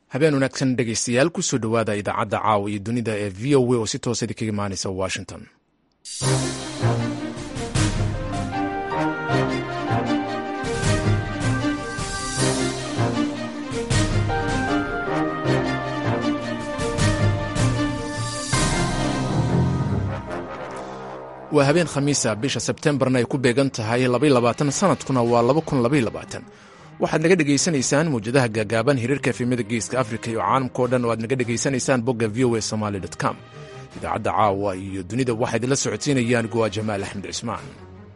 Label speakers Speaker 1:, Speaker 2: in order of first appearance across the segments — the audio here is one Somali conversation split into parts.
Speaker 1: habeen wanaagsan dhegaystayaal kusoo dhowaada idaacadda caawa iyo dunida ee v o a oo si toosa idinkaga imaanaysa washington waa habeen khamiisa bisha sebtembarna ay ku beegan tahay sanadkuna waa waxaad naga dhegaysanaysaan mawjadaha gaagaaban hiriirka efemada geeska afrika iyo caalamkao dhan oo aad naga dhegaysanaysaan bogga v o a somaly com idaacadda caawa iyo dunida waxaa idinla socodsiinayaan gowa jamaal axmed cismaan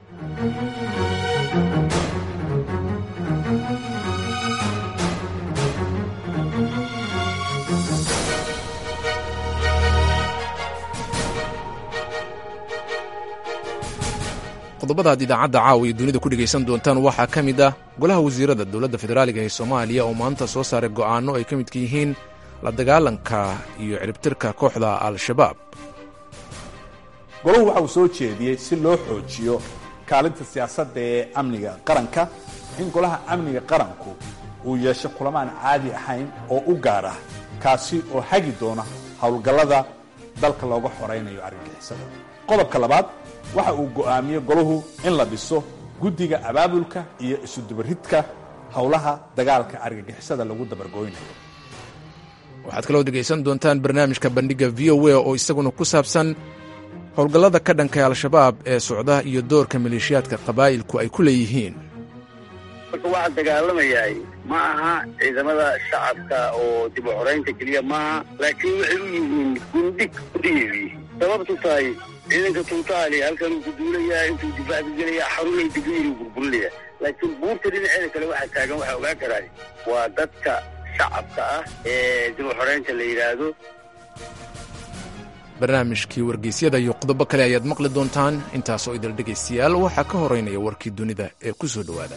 Speaker 1: qodobadaad idaacadda caawa iyo dunida ku dhegaysan doontaan waxaa ka mid ah golaha wasiirada dowladda federaaliga ee soomaaliya oo maanta soo saaray go'aanno ay ka midka yihiin la dagaalanka iyo ciribtirka kooxda al-shabaab
Speaker 2: golahu waxa uu soo jeediyey si loo xoojiyo kaalinta siyaasadda ee amniga qaranka in golaha amniga qaranku uu yeesho kulamaan caadi ahayn oo u gaar ah kaasi oo hagi doona howlgallada dalka looga xoraynayo argagixisada qodobka labaad waxa uu go'aamiyey golahu in la dhiso guddiga abaabulka iyo isudubaridka howlaha dagaalka argagixisada lagu dabargooynayo
Speaker 1: waxaad kaloo dhegaysan doontaan barnaamijka bandhigga v o a oo isaguna ku saabsan howlgallada ka dhanka al-shabaab ee socda iyo doorka maleeshiyaadka qabaa'ilku ay ku leeyihiin
Speaker 3: marka waxaa dagaalamayahay ma aha ciidamada shacabka oo dib u xoraynta keliya maaha laakiin waxay u yihiin gundhig udhiyeedii sababtu tahay ciidanka tuutaali halkan uu ku duulayaa intuu difaac ka gelaya xarunay digriiri burburinaya laakiin buurta dhinaceeda kale waxaa taagan waxaa ogaan karaa waa dadka shacabka ah ee dib u xoraynta la yidhaahdo
Speaker 1: barnaamijkii wargeysyada iyo qodobo kale ayaad maqli doontaan intaasoo idil dhegaystayaal waxaa ka horeynaya warkii dunida ee ku soo dhowaada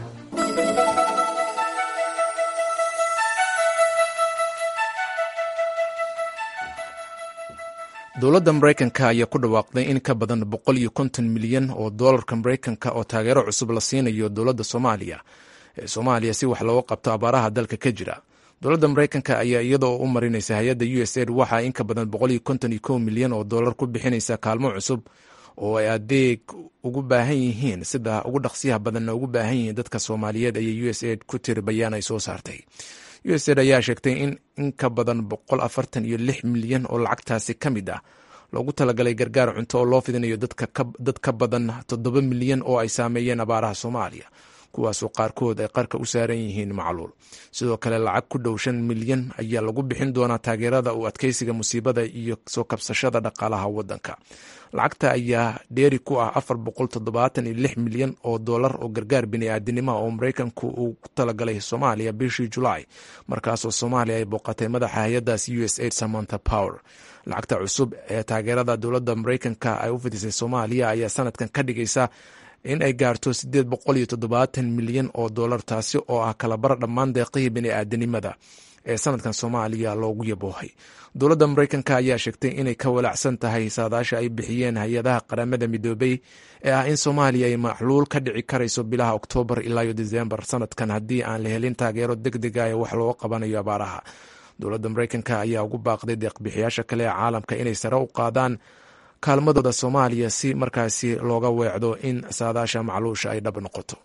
Speaker 1: dowladda maraykanka ayaa ku dhawaaqday in ka badan boqol iyo konton milyan oo doolarka maraykanka oo taageero cusub la siinayo dowladda soomaaliya ee soomaaliya si wax looga qabto abaaraha dalka ka jira dowladda maraykanka ayaa iyada oo u marinaysa hay-adda u s aid waxaa in ka badan boqol iyo konton iyo kow milyan oo doolar ku bixinaysa kaalmo cusub oo ay adeeg ugu baahan yihiin sida ugu dhaqsiyaha badanna ugu baahan yihiin dadka soomaaliyeed ayay u s aid ku tiri bayaan ay soo saartay u s aid ayaa sheegtay in in ka badan boqol afartan iyo lix milyan oo lacagtaasi ka mid ah loogu talagalay gargaar cunto oo loo fidinayo dad ka badan toddoba milyan oo ay saameeyeen abaaraha soomaaliya kuwaasoo qaarkood ay qarka u saaran yihiin macluul sidoo kale lacag ku dhow shan milyan ayaa lagu bixin doonaa taageerada u adkeysiga musiibada iyo soo kabsashada dhaqaalaha wadanka lacagta ayaa dheeri ku ah afar boqol toddobaatan iyo lix milyan oo doolar oo gargaar bini'aadinimo oo maraykanku uu ku talagalay soomaaliya bishii julaay markaasoo soomaaliya ay booqatay madaxa hay-addaas u s aid samanta power lacagta cusub ee taageerada dowladda maraykanka ay u fidisay soomaaliya ayaa sanadkan ka dhigaysa in ay gaarto siddeed boqol iyo toddobaatan milyan oo doolar taasi oo ah kalabar dhammaan deeqihii bini'aadanimada ee sanadkan soomaaliya loogu yaboohay dowladda maraykanka ayaa sheegtay inay ka walacsan tahay saadaasha ay bixiyeen hay-adaha qaramada midoobay ee ah in soomaaliya ay macluul ka dhici karayso bilaha oktoobar ilaa iyo disembar sanadkan haddii aan la helin taageero deg dega ee wax looga qabanayo abaaraha dowladda maraykanka ayaa ugu baaqday deeqbixiyaasha kale ee caalamka inay sare u qaadaan kaalmadooda soomaaliya si markaasi looga weecdo in saadaasha macluusha ay dhab noqoto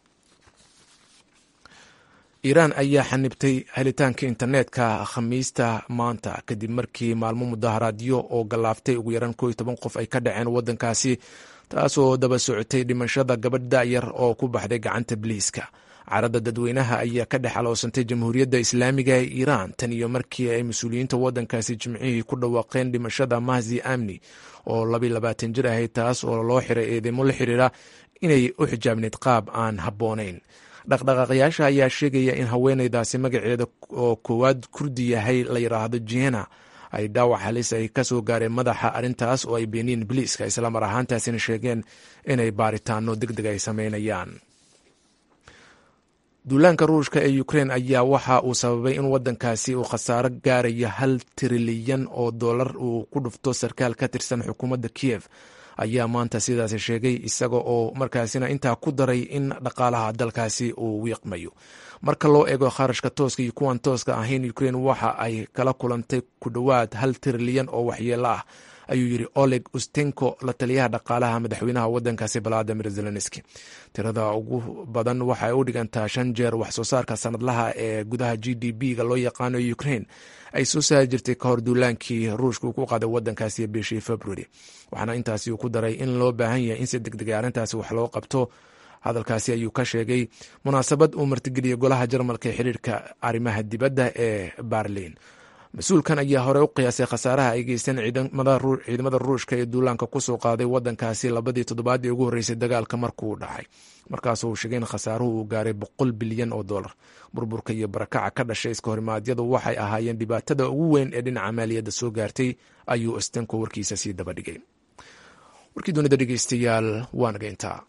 Speaker 1: iiraan ayaa xanibtay helitaanka internetka khamiista maanta kadib markii maalmo mudaharaadyo oo gallaaftay ugu yaraan koo iyo toban qof ay ka dhaceen waddankaasi taasoo daba socotay dhimashada gabadh da'yar oo ku baxday gacanta biliiska caradda dadweynaha ayaa ka dhex aloosantay jamhuuriyadda islaamiga ee iiraan tan iyo markii ay mas-uuliyiinta waddankaasi jimcihii ku dhawaaqeen dhimashada mahzi amni oo labiy labaatan jir ahayd taas oo loo xiray eedeymo la xiriira inay u xijaabnayd qaab aan habboonayn dhaqdhaqaaqyaasha ayaa sheegaya in haweeneydaasi magaceeda oo koowaad kurdi yahay la yidhaahdo jena ay dhaawac halis ay ka soo gaareen madaxa arrintaas oo ay beeniin biliiska islamar ahaantaasina sheegeen inay baaritaano deg deg ay sameynayaan duulaanka ruushka ee ukrein ayaa waxa uu sababay in waddankaasi uu khasaaro gaaraya hal trilyan oo dollar uu ku dhufto sarkaal ka tirsan xukuumadda kiyev ayaa maanta sidaasi sheegay isaga oo markaasina intaa ku daray in dhaqaalaha dalkaasi uu wiiqmayo marka loo eego kharashka tooska iyo kuwan tooska ahayn ukrain waxa ay kala kulantay ku dhowaad hal trilyan oo waxyeelo ah ayuu yidhi oleg ustenko la taliyaha dhaqaalaha madaxweynaha wadankaasi valadimir zelenski tirada ugu badan waxay u dhigantaa shan jeer wax soo saarka sanadlaha ee gudaha g d b ga loo yaqaano ukrain ay soo saari jirtay ka hor duulaankii ruushka uu ku qaaday wadankaasi bishii february waxaana intaasi uu ku daray in loo baahan yahay in si degdegay arrintaasi wax loo qabto hadalkaasi ayuu ka sheegay munaasabad uu martigeliyey golaha jarmalka ee xiriirka arrimaha dibadda ee berlin mas-uulkan ayaa hore u qiyaasay khasaaraha ay geysteen ciidamada ruushka ee duulaanka kusoo qaaday wadankaasi labadii toddobaadii ugu horreysay dagaalka markuu dhacay markaasuu sheegay in khasaaruhu uu gaaray boqol bilyan oo dollar burburka iyo barakaca ka dhashay iska horimaadyadu waxay ahaayeen dhibaatada ugu weyn ee dhinaca maaliyadda soo gaartay ayuu stenko warkiisa sii dabadhigay warkii dunida dhegeystayaal waa nageyntaa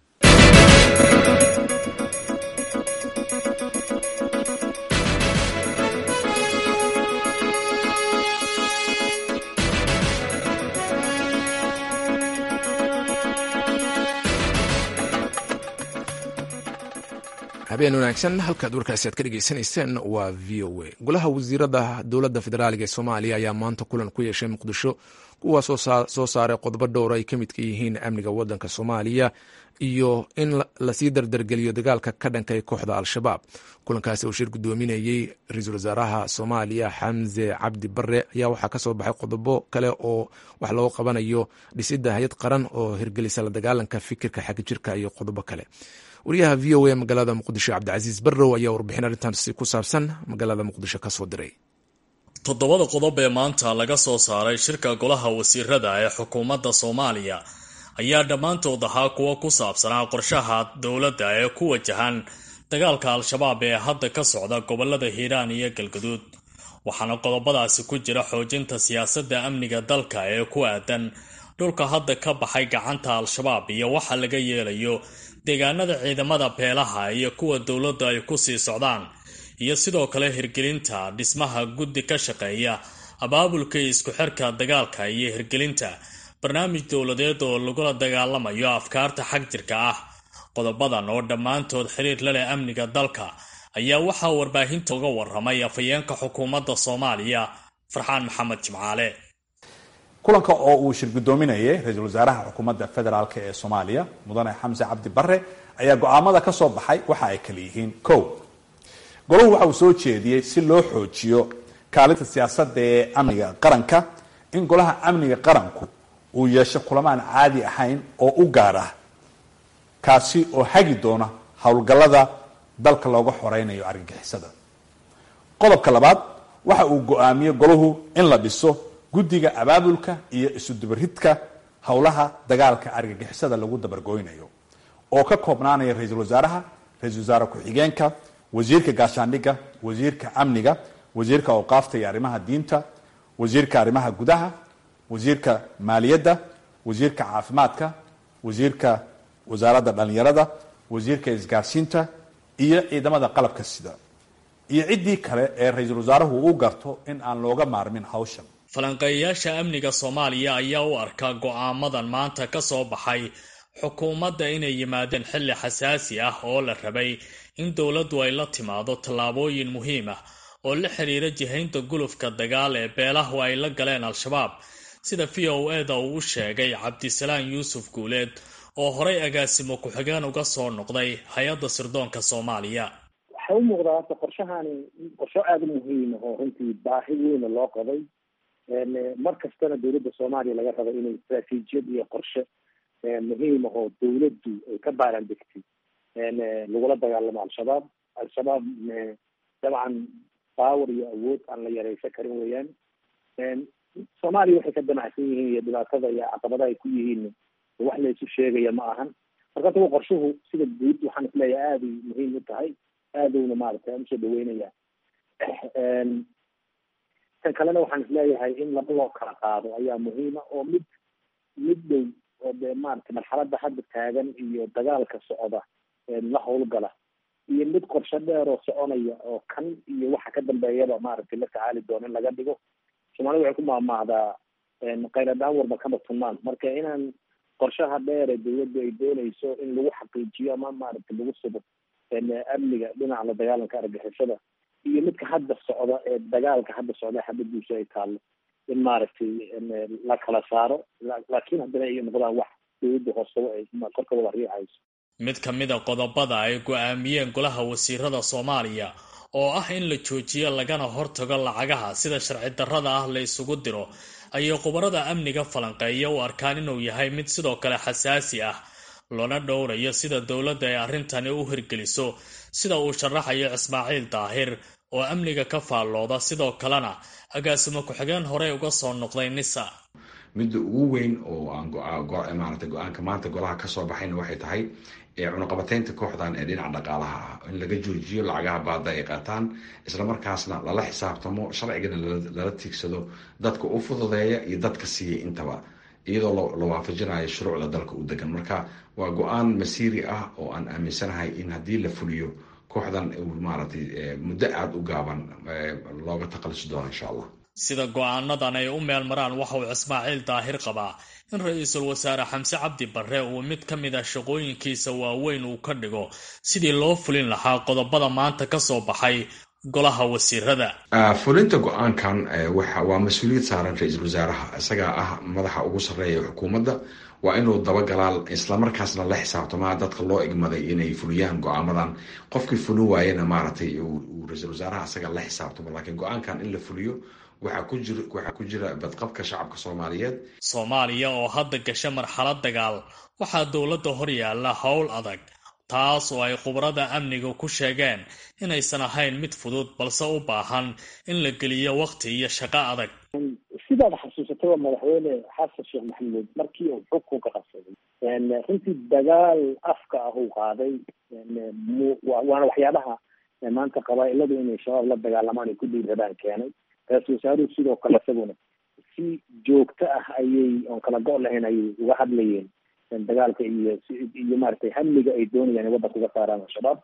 Speaker 1: habeen wanaagsan halkaad warkaasi aad ka dhegeysanayseen waa v o a golaha wasiirada dowladda federaaliga ee soomaaliya ayaa maanta kulan ku yeeshay muqdisho kuwaas soo saaray qodobo dhowr ay ka midka yihiin amniga wadanka soomaaliya iyo in lasii dardargeliyo dagaalka ka dhankay kooxda al-shabaab kulankaasi uu shir gudoominayey ra-iisul wasaaraha soomaaliya xamse cabdi bare ayaa waxaa kasoo baxay qodobo kale oo wax loo qabanayo dhisidda hay-ad qaran oo hirgelisa la dagaalanka fikirka xagjirka iyo qodobo kale wariyaha v o a magaalada muqdisho cabdicasiis barrow ayaa warbixin arrintaasi ku saabsan magaalada muqdisho kasoo diray
Speaker 4: toddobada qodob ee maanta laga soo saaray shirka golaha wasiirada ee xukuumadda soomaaliya ayaa dhammaantood ahaa kuwo ku saabsanaa qorshaha dowladda ee ku wajahan dagaalka al-shabaab ee hadda ka socda gobolada hiiraan iyo galgaduud waxaana qodobadaasi ku jira xoojinta siyaasadda amniga dalka ee ku aadan dhulka hadda ka baxay gacanta al-shabaab iyo waxa laga yeelayo deegaanada ciidamada beelaha iyo kuwa dowladda ay ku sii socdaan iyo sidoo kale hirgelinta dhismaha guddi ka shaqeeya abaabulka isku xirka dagaalka iyo hirgelinta barnaamij dowladeed oo lagula dagaalamayo afkaarta xag jirka ah qodobadan oo dhammaantood xiriir la leh amniga dalka ayaa waxaa warbaahinta uga waramay afhayeenka xukuumadda soomaaliya farxaan maxamed jimcaale
Speaker 2: kulanka oo uu shir gudoominayay ra-iisul wasaaraha xukuumadda federaalk ee soomaaliya mudane xamse cabdi bare ayaa go-aamada ka soo baxay waxa ay kala yihiin ko golahu waxa uu soo jeediyey si loo xoojiyo kaalinta siyaasadda ee amniga qaranka in golaha amniga qaranku uu yeesho kulamaan caadi ahayn oo u gaar ah kaasi oo hagi doona howlgallada dalka looga xoreynayo argagixisada qodobka labaad waxa uu go-aamiyey golahu in la dhiso guddiga abaabulka iyo isudubaridka howlaha dagaalka argagixisada lagu dabargoynayo oo ka koobnaanaya ra-iisul wasaaraha ra-isul wasaare ku-xigeenka wasiirka gaashaandhigga wasiirka amniga wasiirka awqaafta iyo arrimaha diinta wasiirka arrimaha gudaha wasiirka maaliyadda wasiirka caafimaadka wasiirka wasaaradda dhalinyarada wasiirka isgaarsiinta iyo ciidamada qalabka sida iyo ciddii kale ee ra-iisul wasaaruhu u garto in aan looga maarmin hawshan
Speaker 4: falanqeeyayaasha amniga soomaaliya ayaa u arkaa go-aamadan maanta ka soo baxay xukuumadda inay yimaadeen xilli xasaasi ah oo la rabay in dowladdu ay la timaado tallaabooyin muhiim ah oo la xiriira jihaynta gulufka dagaal ee beelahu ay la galeen al-shabaab sida v o eda uu u sheegay cabdisalaan yuusuf guuleed oo horay agaasimo ku-xigeen uga soo noqday hay-adda sirdoonka soomaaliya
Speaker 5: waxay u muuqdaa horta qorshahani qorsho aada u muhiima oo runtii baahi weyna loo qabay mar kastana dowladda soomaaliya laga raba inay istraatiijiyad iyo qorshe muhiima oo dowladdu ay ka baaran degtay lagula dagaalamo al-shabaab al-shabaab dabcan power iyo awood aan la yareysan karin weeyaan soomaaliya waxay ka damacsan yihiin iyo dhibaatada iyo caqabadaha ay ku yihiin wax la isu sheegaya ma ahan marka tawa qorshuhu sida guud waxaan isleeyahay aaday muhiim u tahay aadowna maaragtay aan usoo dhaweynaya tan kalena waxaan isleeyahay in laba loo kala qaado ayaa muhiima oo mid mid dhow oo dee maaragtay marxaladda hadda taagan iyo dagaalka socda la howlgala iyo mid qorshe dheer oo soconaya oo kan iyo waxa ka dambeeyaba maaragtay la tacaali doono in laga dhigo soomaalida waxay ku maahmaahdaa qayladaan warba kama tunmaan marka inaan qorshaha dheer ee dawladdu ay doonayso in lagu xaqiijiyo ama maaragtay lagu sugo amniga dhinaca la dagaalanka argixisada iyo midka hadda socda ee dagaalka hadda socda xabadiisu ay taallo in maaragtay la kala saaro laakiin haddana ay noqdaan wax dawladda hoostaba ay korka wada riixayso
Speaker 4: mid ka mid a qodobada ay go-aamiyeen golaha wasiirada soomaaliya oo ah in la joojiyo lagana hortago lacagaha sida sharci darrada ah la isugu diro ayay khubarada amniga falanqeeya u arkaan inuu yahay mid sidoo kale xasaasi ah loona dhowrayo sida dowladda ay arrintani u hirgeliso sida uu sharaxayo ismaaciil daahir oo amniga ka faallooda sidoo kalena agaasimo ku-xigeen horey uga soo noqday nisa
Speaker 6: midda ugu weyn oo aan maarata go-aanka maanta golaha kasoo baxayna waxay tahay cunuqabateynta kooxdan ee dhinaca dhaqaalaha ah in laga joojiyo lacagaha baada ay qaataan islamarkaasna lala xisaabtamo sharcigana lala tiigsado dadka u fududeeya iyo dadka siiya intaba iyadoo la waafajinayo shuruucda dalka u degan marka waa go-aan masiiri ah oo aan aaminsanahay in haddii la fuliyo kooxdan maaragtay muddo aada u gaaban looga taqalisi doono insha allah
Speaker 4: sida go-aanadan ay u meel maraan waxa uu ismaaciil daahir qabaa in ra-iisul wasaare xamse cabdi barre uu mid ka mid ah shaqooyinkiisa waaweyn uu ka dhigo sidii loo fulin lahaa qodobada maanta ka soo baxay golaha wasiirada
Speaker 6: fulinta go-aankan waa mas-uuliyad saaran ra-iisul wasaaraha isagaa ah madaxa ugu sarreeya xukuumadda waa inuu dabagalaal islamarkaasna la xisaabtamaa dadka loo igmaday inay fuliyaan go-aamadan qofkii fulin waayena maaragtay uu ra-iisul wasaaraha isaga la xisaabtamo laakiin go-aankan in la fuliyo waxaa ku jira badqabka shacabka soomaaliyeed
Speaker 4: soomaaliya oo hadda gasha marxalad dagaal waxaa dowladda hor yaalla howl adag taas oo ay khubarada amniga ku sheegeen inaysan ahayn mid fudud balse u baahan in la geliyo waqti iyo shaqo adag
Speaker 5: sidaad xasuusataba madaxweyne xasan sheekh maxamuud markii uu xukunka qabsaday runtii dagaal afka ah uu qaaday waana waxyaabaha maanta qabaa-iladu inay shabaab la dagaalamaan ay ku dhiirradaan keenay ra-isul wasaaruhu sidoo kale isaguna si joogto ah ayay oon kala go' lahayn ayay uga hadlayeen dagaalka iyo iyo maaragtay hamliga ay doonayaan in waddanka uga saaraan al-shabaab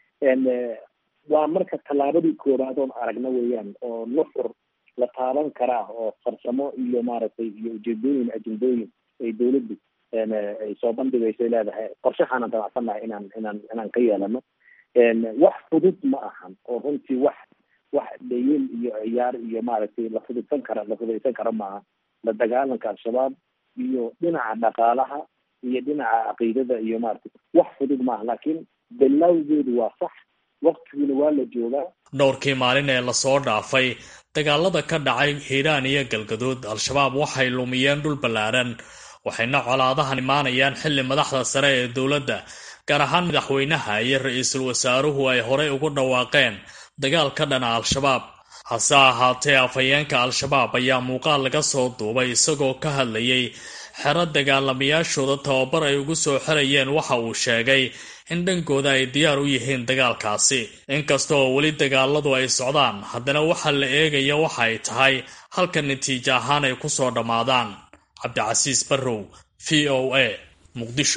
Speaker 5: waa marka tallaabadii koobaad oon aragna weeyaan oo nuxur la taaban karaa oo farsamo iyo maaragtay iyo ujeedooyin ajendooyin ay dawladdu ay soo bandhigaysay leedahay qorshahaana damacsannahay inaan inaan inaan ka yeelano wax fudud ma ahan oo runtii wax wax dhayel iyo ciyaar iyo maaragtay la fududsan kara la fududaysan karo maaha la dagaalanka al-shabaab iyo dhinaca dhaqaalaha iyo dhinaca caqiidada iyo maaragtay wax fudud maaha laakiin bilowgeedu waa sax waqtiguna waa la joogaa
Speaker 4: dhowrkii maalin ee lasoo dhaafay dagaalada ka dhacay hiiraan iyo galgaduud al-shabaab waxay lumiyeen dhul ballaaran waxayna colaadahan imaanayaan xilli madaxda sare ee dowladda gaar ahaan madaxweynaha iyo ra-iisul wasaaruhu ay horey ugu dhawaaqeen dagaal ka dhana al-shabaab hase ahaatee afhayeenka al-shabaab ayaa muuqaal laga soo duubay isagoo ka hadlayay xero dagaalamayaashooda tababar ay ugu soo xirayeen waxa uu sheegay in dhankooda ay diyaar u yihiin dagaalkaasi inkasta oo weli dagaaladu ay socdaan haddana waxa la eegaya waxa ay tahay halka natiijo ahaan ay kusoo dhammaadaan cabdicasiis barrow v o a muqdisho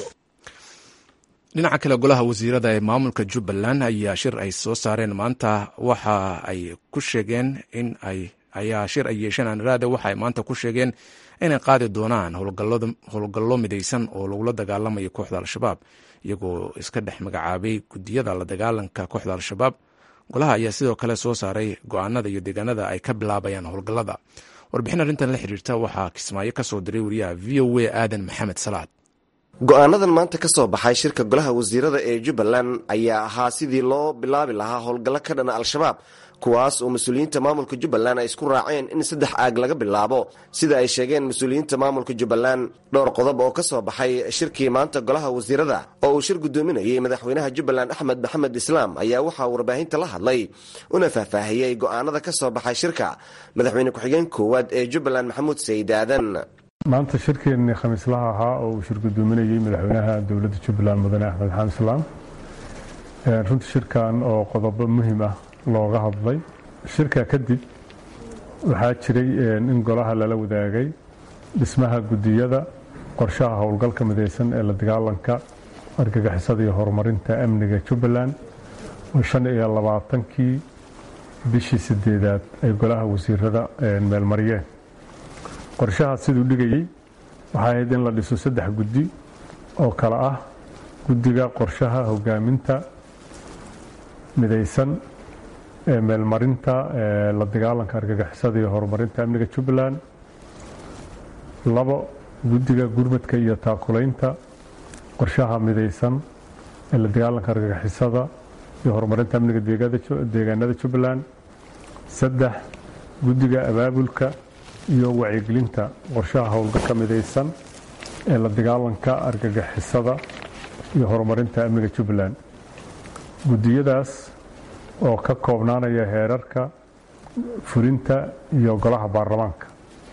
Speaker 1: dhinaca kale golaha wasiirada ee maamulka jubbaland ayaa shir ay soo saareen maanta waxa ay ku sheegeen in ay ayaa shir ay yeesheen aniraade waxa ay maanta ku sheegeen inay qaadi doonaan howlgallo midaysan oo lagula dagaalamayo kooxda al-shabaab iyagoo iska dhex magacaabay gudiyada la dagaalanka kooxda al-shabaab golaha ayaa sidoo kale soo saaray go-aanada iyo deegaanada ay ka bilaabayaan howlgallada warbixin arrintan la xiriirta waxaa kismaayo ka soo diray wariyaha v o a aadan maxamed salaad
Speaker 7: go-aanadan maanta ka soo baxay shirka golaha wasiirada ee jubbaland ayaa ahaa sidii loo bilaabi lahaa howlgallo ka dhana al-shabaab kuwaas oo mas-uuliyiinta maamulka jubbaland ay isku raaceen in saddex aag laga bilaabo sida ay sheegeen mas-uuliyiinta maamulka jubbaland dhowr qodob oo ka soo baxay shirkii maanta golaha wasiirada oo uu shir gudoominayay madaxweynaha jubbaland axmed maxamed islaam ayaa waxaa warbaahinta la hadlay una faahfaahiyey go-aanada ka soo baxay shirka madaxweyne ku-xigeen koowaad ee jubbaland maxamuud sayid aadan
Speaker 8: maanta shirkeennii khamiislaha ahaa oo uu shir gudoominayey madaxweynaha dowladda jubbaland mudane axmed xamed islaam runtii shirkan oo qodobo muhiim ah looga hadlay shirka kadib waxaa jiray in golaha lala wadaagay dhismaha gudiyada qorshaha howlgalka midaysan ee la dagaalanka argagixisada iyo horumarinta amniga jubbaland oo shan iyo labaatankii bishii sideedaad ay golaha wasiirada meelmariyeen qorshahaas siduu dhigayey waxay ahayd in la dhiso saddex guddi oo kale ah guddiga qorshaha hogaaminta midaysan ee meelmarinta la dagaalanka argagixisada iyo horumarinta amniga jubbaland labo guddiga gurmadka iyo taakulaynta qorshaha midaysan ee la dagaalanka argagixisada iyo horumarinta amniga deegaanada jubbaland saddex guddiga abaabulka iyo wacyigelinta qorshaha howlgalka midaysan ee la dagaalanka argagixisada iyo horumarinta amniga jubbaland guddiyadaas oo ka koobnaanaya heerarka fulinta iyo golaha baarlamaanka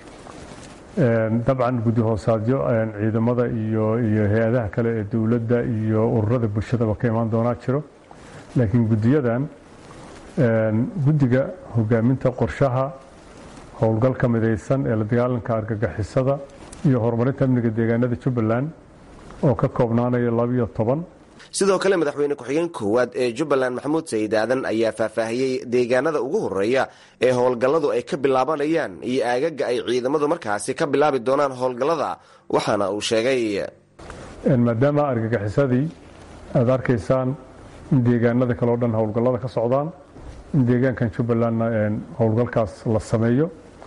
Speaker 8: dabcan guddi hoosaadyo ciidamada iyo iyo hay-adaha kale ee dowladda iyo ururada bulshadaba ka imaan doonaa jiro laakiin guddiyadan guddiga hogaaminta qorshaha howlgalka midaysan ee la dagaalanka argagixisada iyo horumarinta amniga deegaanada jubbaland oo ka koobnaanaya labiyo toban
Speaker 7: sidoo kale madaxweyne ku-xigeen koowaad ee jubbaland maxamuud sayid aadan ayaa faahfaahiyey deegaanada ugu horeeya ee howlgalladu ay ka bilaabanayaan iyo aagaga ay ciidamadu markaasi ka bilaabi doonaan howlgallada waxaana uu sheegay
Speaker 8: maadaama argagixisadii aada arkaysaan in deegaanada kale o dhan howlgallada ka socdaan in deegaankan jubbalandna howlgalkaas la sameeyo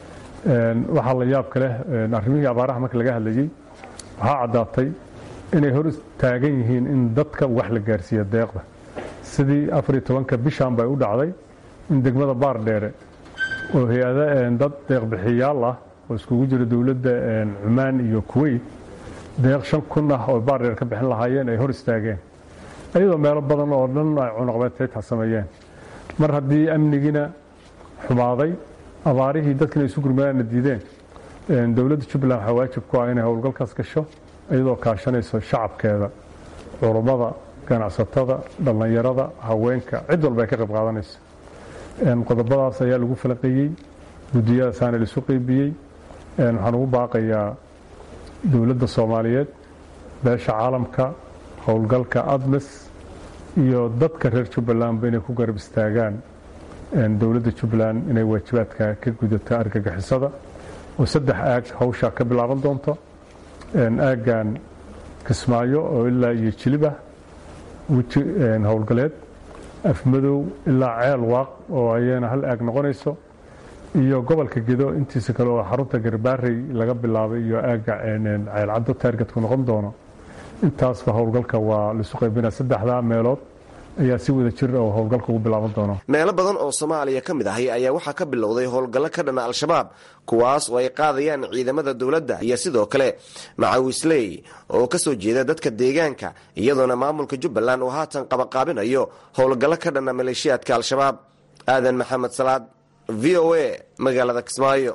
Speaker 8: waxaa la yaab ka leh arrimihii abaaraha marka laga hadlayey waxaa caddaatay inay hor taagan yihiin in dadka wax la gaarsiiya deeqda sidii afariyo tobanka bishan bay u dhacday in degmada baar dheere oo hay-ada dad deeqbixiyaal ah oo iskugu jira dowladda cumaan iyo kuweyt deeq shan kun ah oo baar dheere ka bixin lahaayeen ay hor istaageen iyadoo meelo badan oo dhan ay cunaqabeedtayta sameeyeen mar haddii amnigiina xumaaday abaarihii dadkina isu gurmadaana diideen dowladda jubbaland waxaa waajib ku ah inay howlgalkaas gasho iyadoo kaashanayso shacabkeeda culummada ganacsatada dhallinyarada haweenka cid walba ay ka qayb qaadanayso qodobadaas ayaa lagu falaqeeyey guddiyadaasaana laisu qeybiyey waxaan ugu baaqayaa dowladda soomaaliyeed beesha caalamka howlgalka admis iyo dadka reer jubbalandba inay ku garab istaagaan dowladda jubbaland inay waajibaadka ka gudato argagixisada oo saddex aag hawshaa ka bilaaban doonto aaggan kismaayo oo ilaa iyo jilibah weji howlgaleed afmadow ilaa ceel waaq oo ayana hal aag noqonayso iyo gobolka gedo intiisa kale oo xarunta garbaarey laga bilaabay iyo aagga ceelcaddo taargetku noqon doono intaasba howlgalka waa laisu qaybinaa saddexdaa meelood ayaa si wada jir oo howlgalka ugu bilaaban doono
Speaker 7: meelo badan oo soomaaliya ka mid ahay ayaa waxaa ka bilowday howlgallo ka dhana al-shabaab kuwaas oo ay qaadayaan ciidamada dowladda iyo sidoo kale macawisley oo ka soo jeeda dadka deegaanka iyadoona maamulka jubbaland uu haatan qabaqaabinayo howlgallo ka dhana maleeshiyaadka al-shabaab aadan maxamed salaad v o a magaalada kismaayo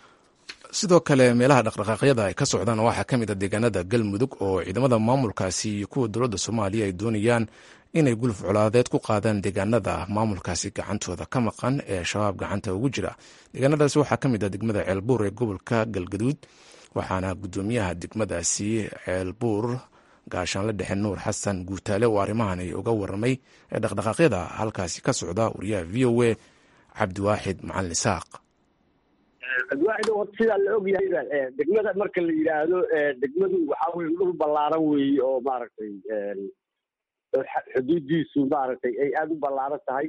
Speaker 1: sidoo kale meelaha dhaqdhaqaaqyada ay ka socdaan waxaa ka mid a deegaanada galmudug oo ciidamada maamulkaasi iyo kuwa dowladda soomaaliya ay doonayaan inay guluf colaadeed ku qaadaan deegaanada maamulkaasi gacantooda ka maqan ee shabaab gacanta ugu jira deegaanadaasi waxaa ka mid ah degmada ceelbuur ee gobolka galgaduud waxaana gudoomiyaha degmadaasi ceelbuur gaashaanle dhexe nuur xasan guutaale oo arrimahan ay uga waramay ee dhaqdhaqaaqyada halkaasi ka socda wariyaha v o a cabdiwaaxid macalin isaaq
Speaker 9: cabdiwaaxid horta sidaa la og yahayba degmada marka la yidhaahdo degmadu waxaa weye dhul ballaaran weeye oo maaragtay xuduudiisu maaragtay ay aada u ballaaran tahay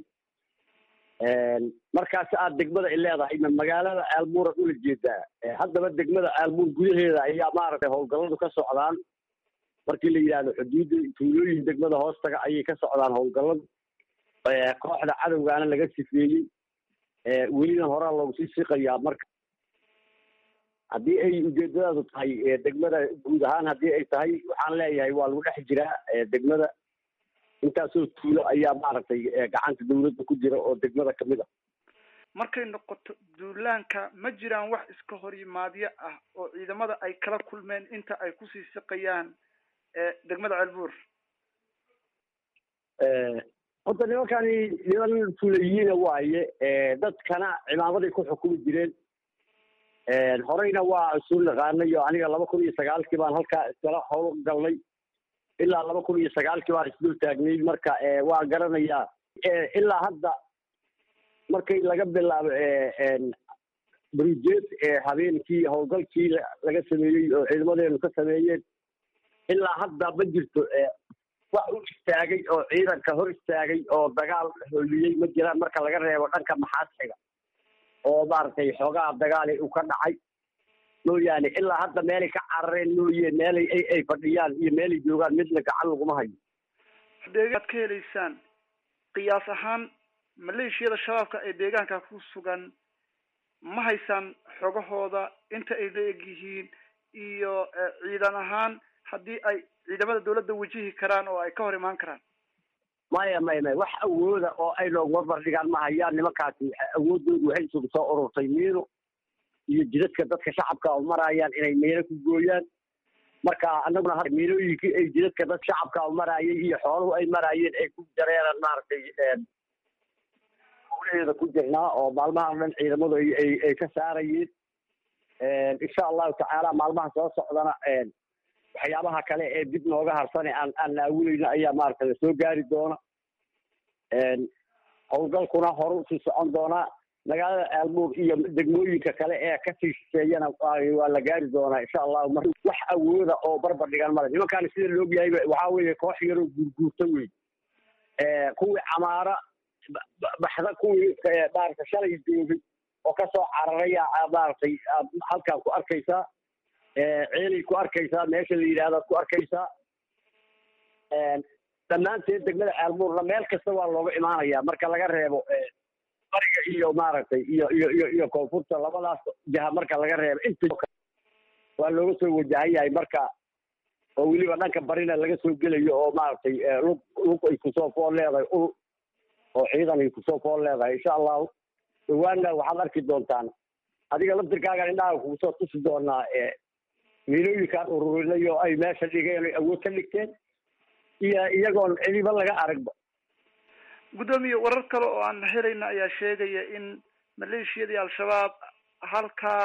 Speaker 9: markaas aad degmada ay leedahay ma magaalada ceelbuura ula jeedaa haddaba degmada ceelbuur gudaheeda ayaa maaragtay howlgalladu ka socdaan markii la yidhaahdo xuduudda tuulooyin degmada hoostaga ayay ka socdaan howlgalladu kooxda cadowgaana laga sifeeyey welina horaa loogu sii siqayaa marka haddii ay ujeedadaadu tahay degmada guud ahaan haddii ay tahay waxaan leeyahay waa lagu dhex jiraa degmada intaasoo tuulo ayaa maaragtay gacanta dawladda ku jira oo degmada kamid ah
Speaker 10: markay noqoto duulaanka ma jiraan wax iska hor yimaadyo ah oo ciidamada ay kala kulmeen inta ay kusii siqayaan degmada ceelbuur
Speaker 9: horta nimankani niman fulayiina waaye dadkana cimaamaday ku xukumi jireen horeyna waa isu naqaanay oo aniga laba kun iyo sagaalkii baan halkaa iskala howl galnay ilaa laba kun iyo sagaalkii baan isdul taagnay marka waa garanayaa ilaa hadda markay laga bilaabo brujeed ee habeenkii howlgalkii laga sameeyey oo ciidamadeenu ka sameeyeen ilaa hadda ma jirto wax u istaagay oo ciidanka hor istaagay oo dagaal holiyey ma jiraan marka laga reebo dhanka maxaadxiga oo maaragtay xoogaha dagaali uu ka dhacay mooyaane ilaa hadda meelay ka carareen mooye meelay ay fadhiyaan iyo meelay joogaan midna gacan laguma hayo
Speaker 10: deegaad ka helaysaan qiyaas ahaan maleeshiyada shabaabka ee deegaanka ku sugan ma haysaan xogahooda inta ay la eg yihiin iyo ciidan ahaan haddii ay ciidamada dawladda wajihi karaan oo ay ka hor imaan karaan
Speaker 9: maya maya maya wax awooda oo ay nooga bardhigaan ma hayaan nimankaasi awoodoodu waxay isugu soo ururtay miino iyo jidadka dadka shacabka oo marayaan inay miino ku gooyaan marka anaguna ha miinooyinkii ay jidadka dad shacabka oo maraayay iyo xooluhu ay maraayeen ay ku jareeraan maaragtay hawlaheeda ku jirnaa oo maalmahan dhan ciidamadu ay ay ka saarayeen insha allahu tacaala maalmaha soo socdana waxyaabaha kale ee dib nooga harsane aan aan naawuleyno ayaa maaragtay lasoo gaari doona howlgalkuna horu sii socon doonaa magaalada aalmuur iyo degmooyinka kale ee kasii shisheeyana waa la gaari doonaa insha allahu mar wax awooda oo barbar dhigan male nimankaani sida laogyahayba waxaa weeye koox yaroo guurguurta wey kuwii camaara baxda kuwii maaragtay shalay joogay oo kasoo cararaya maaragtay halkaan ku arkaysaa ceelay ku arkaysaa meesha la yidhahdaad ku arkaysaa dhammaanteed degmada aalmuurna meel kasta waa looga imaanaya marka laga reebo bariga iyo maaragtay iyo iyo iyo iyo koonfurta labadaas jaha marka laga reebo inta waa looga soo wajahan yahay marka oo weliba dhanka barina laga soo gelayo oo maaragtay lug lug ay kusoo fool leedahay ul oo ciidan ay kusoo fool leedahay insha allahu dhawaanna waxaad arki doontaan adiga laftirkaaga indhaha kugusoo tusi doonaa miilooyinkaan ururinay oo ay meesha dhigeen ay awood ka dhigteen iyo iyagoon cidiba laga aragba
Speaker 10: guddoomiye warar kale oo aan helayna ayaa sheegaya in maleeshiyadii al-shabaab halkaa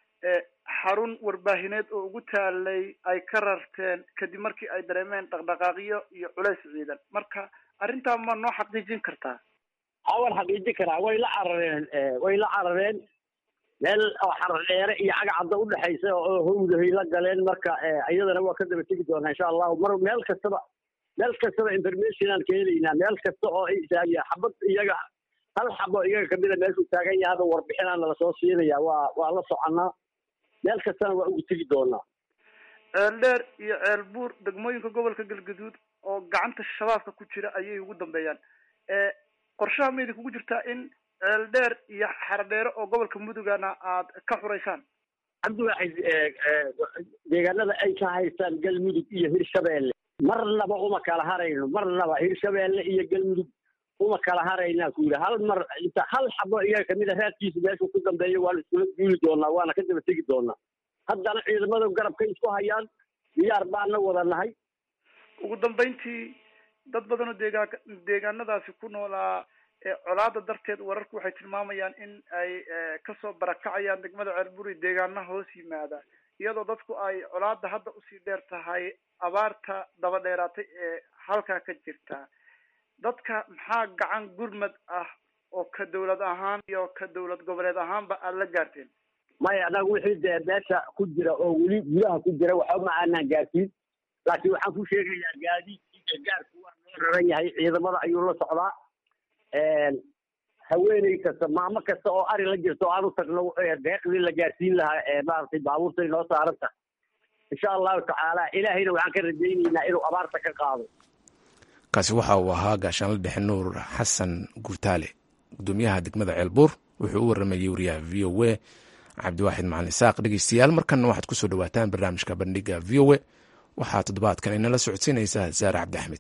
Speaker 10: xarun warbaahineed oo ugu taalay ay ka rarteen kadib markii ay dareemeen dhaqdhaqaaqyo iyo culays ciidan marka arrintaa ma noo xaqiijin kartaa
Speaker 9: ha waan xaqiijin karaa way la carareen way la carareen meel oo xarar dheere iyo cagacadda udhexaysa oo hawdahay la galeen marka iyadana waa ka daba tegi doonaa insha allahu mar meel kastaba meel kastaba information aan ka helaynaa meel kasta oo ay taagiya xabad iyaga hal xabo iyaga kamida meeshuu taagan yahay hada warbixinaana lasoo siinaya waa waa la soconaa meel kastana waa ugu tegi doonaa
Speaker 10: ceeldheer iyo ceelbuur degmooyinka gobolka galgaduud oo gacanta shabaabka ku jira ayay ugu dambeeyaan qorshaha ma idin kugu jirtaa in ceeldheer iyo xaradheere oo gobolka mudugana aad ka xuraysaan
Speaker 9: cabdiwaaxid deegaanada ay ka haystaan galmudug iyo hirshabeelle marnaba uma kala harayno marnaba hirshabeelle iyo galmudug uma kala haraynaa ku yidhi hal mar inta hal xabo iyaga kamid a raadkiisa meeshuu ku dambeeyo waan iskula duuli doonaa waana ka daba tegi doonaa haddana ciidamada garabkay isku hayaan diyaar baana wada nahay
Speaker 10: ugu dambeyntii dad badan oo deegaan deegaanadaasi ku noolaa colaada darteed wararku waxay tilmaamayaan in ay kasoo barakacayaan degmada ceelburi deegaanaha hoos yimaada iyadoo dadku ay colaada hadda usii dheer tahay abaarta daba dheeraatay ee halkaa ka jirta dadka maxaa gacan gurmad ah oo ka dawlad ahaan iyo ka dawlad goboleed ahaanba aada la gaarteen
Speaker 9: maya anaga wixii dee meesha ku jira oo weli gudaha ku jira waxba ma aanaan gaarsiin laakiin waxaan ku sheegayaa gaadiidkii gaarku waa loo raran yahay ciidamada ayuu la socdaa haweeney kasta maamo kasta oo ari la jirta oo aan u tagno deeqdii la gaarsiin lahaa maaragtay baabuurtay noo saaran tahay insha allahu tacaala ilaahayna waxaan ka rajaynaynaa inuu abaarta ka qaado
Speaker 1: kaasi waxa uu ahaa gaashaanla dhexe nuur xasan gurtaale gudoomiyaha degmada ceelbuur wuxuu u waramayey wariyaha v o a cabdiwaaxid macalin isaaq dhegeystayaal markanna waxaad kusoo dhawaataan barnaamijka bandhiga v o a waxaa toddobaadkan inala socodsiinaysaa saare cabdi axmed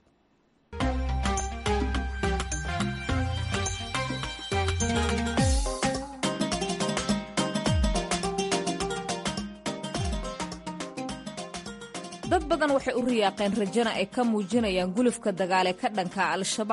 Speaker 11: dad badan waxay u riyaaqeen rajana ay ka muujinayaan gulufka dagaale ka dhanka al-shabaab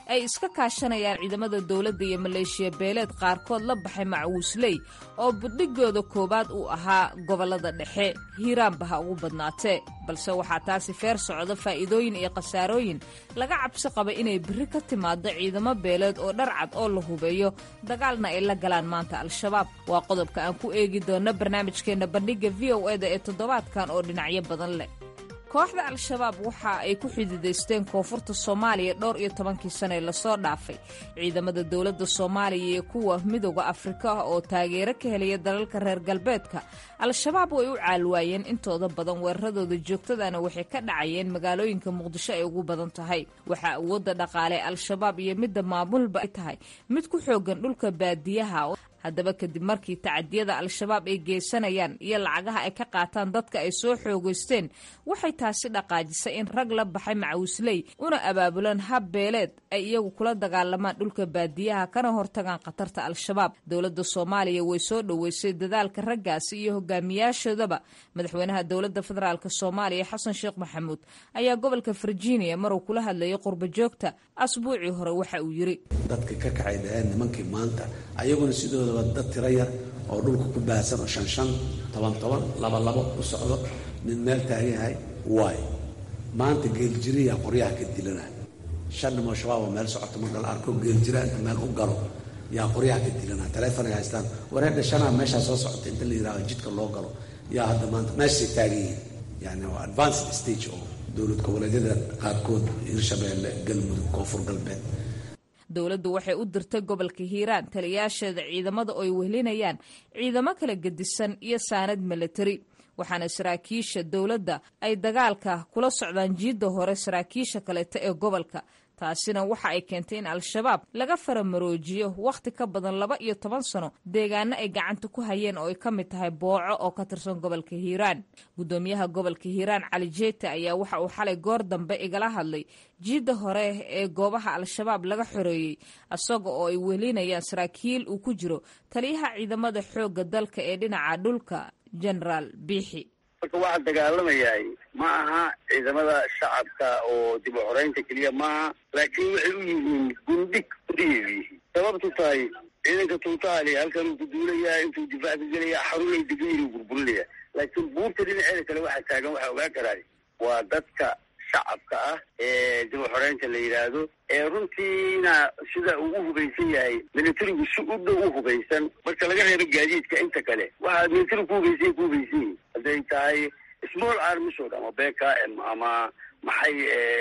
Speaker 11: ay iska kaashanayaan ciidamada dowladda iyo maleeshiya beeleed qaarkood la baxay macwuusley oo budhigooda koowaad uu ahaa gobollada dhexe hiiraanba ha ugu badnaatee balse waxaa taasi feer socda faa'iidooyin iyo khasaarooyin laga cabsi qaba inay berri ka timaado ciidamo beeleed oo dharcad oo la hubeeyo dagaalna ay la galaan maanta al-shabaab waa qodobka aan ku eegi doonno barnaamijkeenna bandhigga v o eda ee toddobaadkan oo dhinacyo badan leh kooxda al-shabaab waxa ay ku xididaysteen koonfurta soomaaliya dhowr iyo tobankii sane lasoo dhaafay ciidamada dowladda soomaaliya iyo kuwa midooda afrika oo taageero ka helaya dalalka reer galbeedka al-shabaab way u caalwaayeen intooda badan weeraradooda joogtadana waxay ka dhacayeen magaalooyinka muqdisho ay ugu badan tahay waxaa awoodda dhaqaale al-shabaab iyo midda maamulba ay tahay mid ku xoogan dhulka baadiyaha haddaba kadib markii tacadiyada al-shabaab ay geysanayaan iyo lacagaha ay ka qaataan dadka ay soo xoogeysteen waxay taasi dhaqaajisay in rag la baxay macawisley una abaabulaan hab beeleed ay iyagu kula dagaalamaan dhulka baadiyaha kana hortagaan khatarta al-shabaab dowladda soomaaliya way soo dhoweysay dadaalka raggaasi iyo hogaamiyaashoodaba madaxweynaha dowladda federaalk soomaaliya xasan sheekh maxamuud ayaa gobolka virginia maruu kula hadlayay qurba joogta asbuucii hore waxa uu yiri
Speaker 12: dadka ka kacay dhaheen nimankii maanta ayaguna sidoodaba dad tiro yar oo dhulka ku baahsan oo shan shan toban toban laba labo u socdo nin meel taagan yahay waay maanta geeljiriyaa qoryaha ka dilana shan nimoo shabaab oo meel socoto marka la arko geeljira inta meel u galo yaa qoryaha ka dilana taleefonay haystaan wareedha shanaa meeshaa soo socota inta la yidhahdo jidka loo galo yaa hadda maanta meeshay taagan yihiin yani waa advanced stage oo dowlad goboleedyada qaarkood hirshabeelle galmudug koonfur galbeed
Speaker 11: dowladdu waxay u dirtay gobolka hiiraan taliyaasheeda ciidamada oo ay wehlinayaan ciidamo kala gedisan iyo saanad milatari waxaana saraakiisha dowladda ay dagaalka kula socdaan jiidda hore saraakiisha kaleeta ee gobolka taasina waxa ay keentay in al-shabaab laga faramaroojiyo wakhti ka badan laba iyo toban sano deegaano ay gacanta ku hayeen oo ay ka mid tahay booco oo ka tirsan gobolka hiiraan guddoomiyaha gobolka hiiraan cali jeeta ayaa waxa uu xalay goor dambe igala hadlay jiidda hore ee goobaha al-shabaab laga xoreeyey isaga oo ay welinayaan saraakiil uu ku jiro taliyaha ciidamada xoogga dalka ee dhinaca dhulka genaraal biixi
Speaker 3: marka waxaa dagaalamayahay ma aha ciidamada shacabka oo dib u xoreynta keliya maaha laakiin waxay u yihiin gundhig gudaheedu yihiin sababtu tahay ciidanka tuutaali halkan uu ku duulayaa intuu difaac ka gelaya xarunay degan uu burburinaya laakiin buurta dhinaceeda kale waxaa taagan waxaa ogaa karaay waa dadka shacabka ah ee dib u xoreynta la yidhaahdo ee runtiina sida uu u hubaysan yahay militarigu si u dhow u hubaysan marka laga reebo gaadiidka inta kale waxaa militarigu ku hubaysan ku hubaysan yihin hadday tahay small armies oo dhan ama bkm ama maxay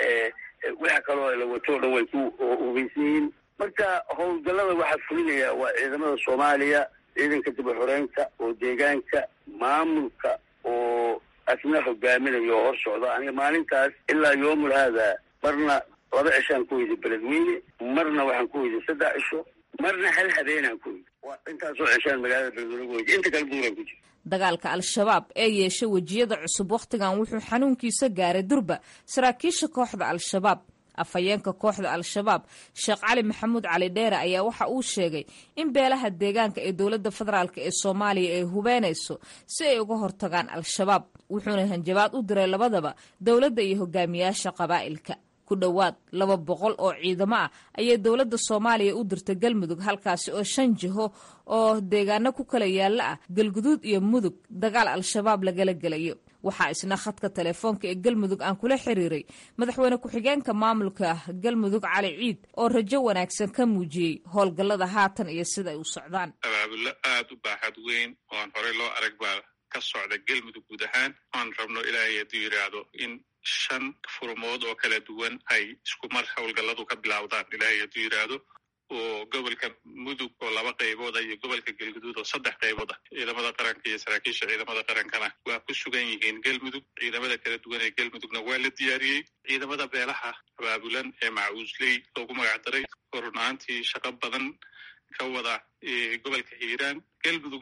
Speaker 3: waxa kaloo la wato o dhan way ku hubaysan yihiin marka howlgallada waxaa fulinaya waa ciidamada soomaaliya ciidanka dib u xoreynta oo deegaanka maamulka oo asna hogaaminayo oo hor socda aniga maalintaas ilaa yoomul haada marna laba cishaan ku weyday beledweyne marna waxaan ku weyday saddex cisho marna hal habeenaan ku weyday waa intaasoo cishaan magaalada beledweyne ku weyday inta kale duuraan ku jira
Speaker 11: dagaalka al-shabaab ee yeeshay wejiyada cusub wakhtigan wuxuu xanuunkiisa gaaray durba saraakiisha kooxda al-shabaab afhayeenka kooxda al-shabaab sheekh cali maxamuud cali dheere ayaa waxa uu sheegay in beelaha deegaanka ee dowladda federaalk ee soomaaliya ay hubeynayso si ay uga hortagaan al-shabaab wuxuuna hanjabaad u diray labadaba dowladda iyo hogaamiyaasha qabaa'ilka ku dhowaad laba boqol oo ciidamo ah ayay dowladda soomaaliya u dirtay galmudug halkaasi oo shan jiho oo deegaano ku kala yaalla ah galguduud iyo mudug dagaal al-shabaab lagala gelayo waxaa isna khadka telefoonka ee galmudug aan kula xiriiray madaxweyne ku-xigeenka maamulka galmudug cali ciid oo rajo wanaagsan ka muujiyey howlgallada haatan iyo sida ay u socdaan
Speaker 13: abaabulo aada u baaxad weyn oo aan horey loo arag baa ka socda galmudug guud ahaan aan rabno ilaahay hadduu yidhaahdo in shan furmood oo kala duwan ay isku mar howlgalladu ka bilowdaan ilaahay hadduu yidhaahdo oo gobolka mudug oo laba qaybooda iyo gobolka galguduud oo saddex qaybood ah ciidamada qaranka iyo saraakiisha ciidamada qarankana waa ku sugan yihiin galmudug ciidamada kala duwan ee galmudugna waa la diyaariyey ciidamada beelaha abaabulan ee macawiisley loogu magacdaray oo run ahaantii shaqo badan ka wada gobolka hiiraan galmudugna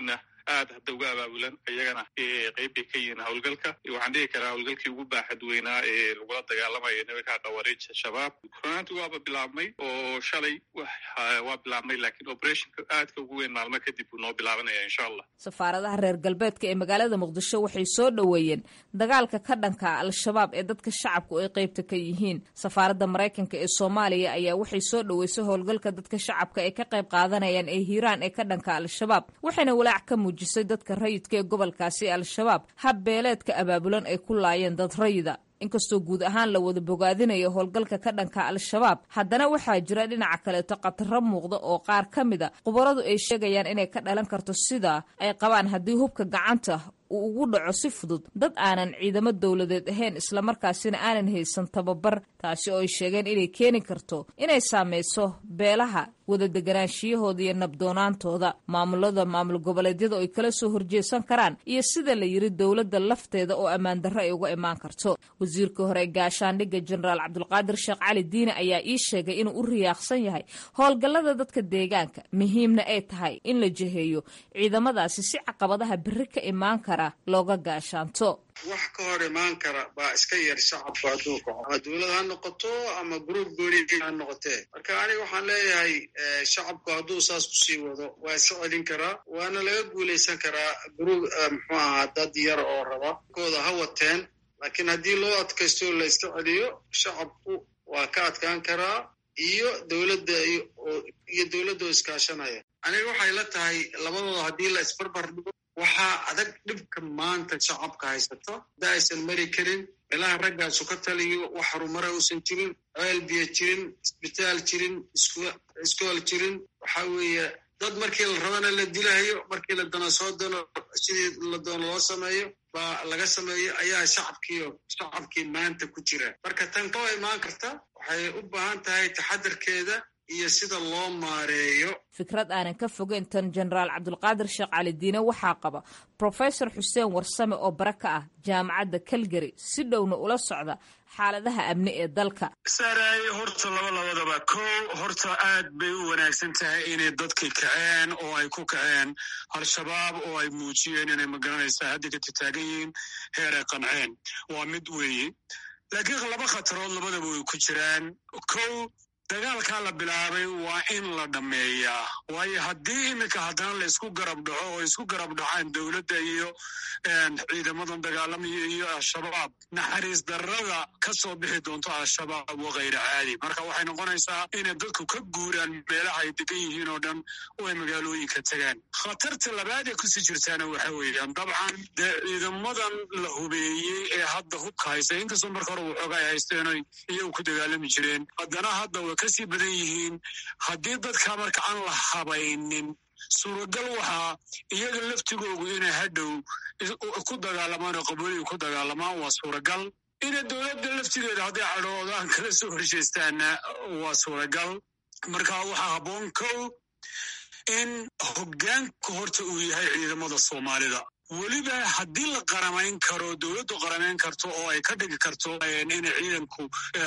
Speaker 13: aad hadda uga abaabulan iyagana qeyb bay ka yihiin howlgalka waxaan dhihi karaa howlgalkii ugu baaxad weynaa ee lagula dagaalamayo nimanka khawaariij shabaab runaanti waaba bilaabmay oo shalay waa bilaabmay laakiin operationka aadka ugu weyn maalmo kadib buu noo bilaabanaya insha allah
Speaker 11: safaaradaha reer galbeedka ee magaalada muqdisho waxay soo dhoweeyeen dagaalka ka dhanka al-shabaab ee dadka shacabku ay qeybta ka yihiin safaaradda maraykanka ee soomaaliya ayaa waxay soo dhoweysay howlgalka dadka shacabka ay ka qayb qaadanayaan ee hiiraan ee ka dhanka al-shabaab waxayna walaac ka muujisay dadka rayidka ee gobolkaasi al-shabaab hab beeleedka abaabulan ay ku laayeen dad rayida inkastoo guud ahaan la wada bogaadinayo howlgalka ka dhanka al-shabaab haddana waxaa jira dhinaca kaleeto khataro muuqda oo qaar ka mid a khubaradu ay sheegayaan inay ka dhalan karto sida ay qabaan haddii hubka gacanta uu ugu dhaco si fudud dad aanan ciidamo dowladeed ahayn islamarkaasina aanan haysan tababar taasi oo ay sheegeen inay keeni karto inay saameyso beelaha wada deganaanshiyahooda iyo nabdoonaantooda maamulada maamul goboleedyada oo ay kala soo horjeesan karaan iyo sida la yiri dowladda lafteeda oo ammaan darro ay uga imaan karto wasiirka hore ee gaashaandhigga jenaraal cabdulqaadir sheekh cali diine ayaa ii sheegay inuu u riyaaqsan yahay howlgallada dadka deegaanka muhiimna ay tahay in la jeheeyo ciidamadaasi si caqabadaha berri ka imaan kara looga gaashaanto
Speaker 14: wax ka hor imaan kara baa iska yar shacabku hadduu kaco ama dowlad ha noqoto ama gruub gooni ha noqotee marka aniga waxaan leeyahay shacabku hadduu saas kusii wado waa iska celin karaa waana laga guulaysan karaa gruub muxuu ahaa dad yar oo raba kooda ha wateen laakiin haddii loo adkaysto la iska celiyo shacabku waa ka adkaan karaa iyo dowladda iyo dowladda oo iskaashanaya aniga waxay la tahay labadooda haddii la isbarbar dhigo waxaa adag dhibka maanta shacabka haysato hadda aysan mari karin meelaha raggaasu ka taliyo wax horumara uusan jirin ceel biyo jirin isbitaal jirin iskool jirin waxaa weeye dad markii la rabana la dilahayo markii la dano soo dano sidii la doono loo sameeyo baa laga sameeyo ayaa shacabkiio shacabkii maanta ku jira marka tan koo imaan karta waxay u baahan tahay taxadarkeeda iyo sida loo maareeyo
Speaker 11: fikrad aanan ka fogeyn tan jenaraal cabdulqaadir sheekh cali diine waxaa qaba profesor xuseen warsame oo bara ka ah jaamacadda calgary si dhowna ula socda xaaladaha amni ee dalka
Speaker 15: saaraay horta laba labadaba kow horta aad bay u wanaagsan tahay inay dadkii kaceen oo ay ku kaceen al-shabaab oo ay muujiyeen inay magaranaysaa hadda ka tataagan yihiin heer ay qanceen waa mid weeye laakiin laba khatarood labadaba way ku jiraan kow dagaalkaa la bilaabay waa in la dhammeeyaa waayo haddii iminka haddana la isku garab dhaco oo isku garab dhacaan dowladda iyo ciidamadan dagaalamaya iyo al-shabaab naxariis darrada ka soo bixi doonto al-shabaab waa khayra caadi marka waxay noqonaysaa inay dadku ka guuraan meelaha ay degan yihiin oo dhan oo ay magaalooyinka tegaan khatarta labaad ee kusii jirtaana waxa weeyaan dabcan dee ciidamadan la hubeeyey ee hadda hubka haysta inkastoo marka hore waxooga ay haysteen oy iyagu ku dagaalami jireen haddana hadda way kasii badan yihiin haddii dadka marka aan la habaynin suuragal waxaa iyaga laftigoogu inay hadhow ku dagaalamaan oo qabooliga ku dagaalamaan waa suuragal ina dowladda laftigeeda hadday cadhoodaan kala soo horjeystaana waa suuragal marka waxaa habboon kow in hoggaanka horta uu yahay ciidamada soomaalida weliba haddii la qaramayn karo dowladdu qaramayn karto oo ay ka dhigi karto inay ciidanku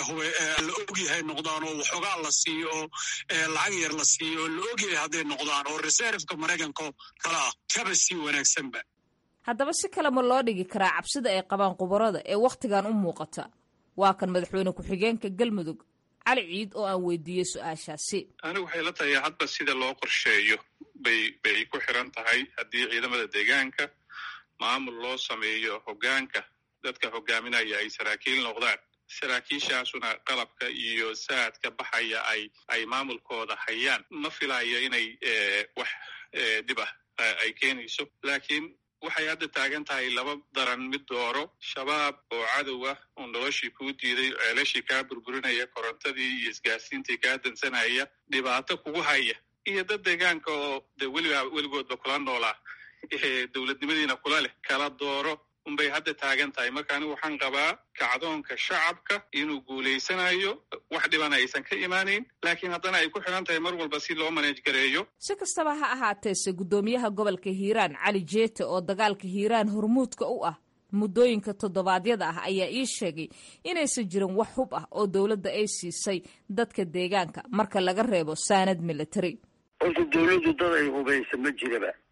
Speaker 15: la ogyahay noqdaan oo waxoogaa la siiyo oo lacag yar la siiyo oo la ogyahay hadday noqdaan oo reserveka maraykanka kala ah kaba sii wanaagsanba
Speaker 11: haddaba si kale ma loo dhigi karaa cabsida ay qabaan khubarada ee wakhtigan u muuqata waa kan madaxweyne ku-xigeenka galmudug cali ciid oo aan weydiiyey su-aashaasi
Speaker 13: anigu waxay la tahay hadba sida loo qorsheeyo bay bay ku xiran tahay haddii ciidamada deegaanka maamul loo sameeyo hoggaanka dadka hogaaminaya ay saraakiil noqdaan saraakiishaasuna qalabka iyo saadka baxaya ay ay maamulkooda hayaan ma filayo inay wax dhib ah ay keenayso laakiin waxay hadda taagan tahay laba daran mid dooro shabaab oo cadow ah oo noloshii kuu diiday ceelashii kaa burburinaya korontadii iyo isgaarsiintii kaa dansanaya dhibaato kugu haya iyo dad deegaanka oo de weliba weligoodba kula noolaa dowladnimadiina kula leh kala dooro unbay hadda taagan tahay marka anigu waxaan qabaa kacdoonka shacabka inuu guulaysanayo wax dhibana aysan ka imaanayn laakiin haddana ay ku xidhan tahay mar walba si loo maneej gareeyo
Speaker 11: si kastaba ha ahaateese guddoomiyaha gobolka hiiraan cali jeete oo dagaalka hiiraan hormuudka u ah muddooyinka toddobaadyada ah ayaa ii sheegay inaysan jirin wax hub ah oo dowladda ay siisay dadka deegaanka marka laga reebo saanad military
Speaker 3: horta dowladdu dad ay hubaysa ma jiraba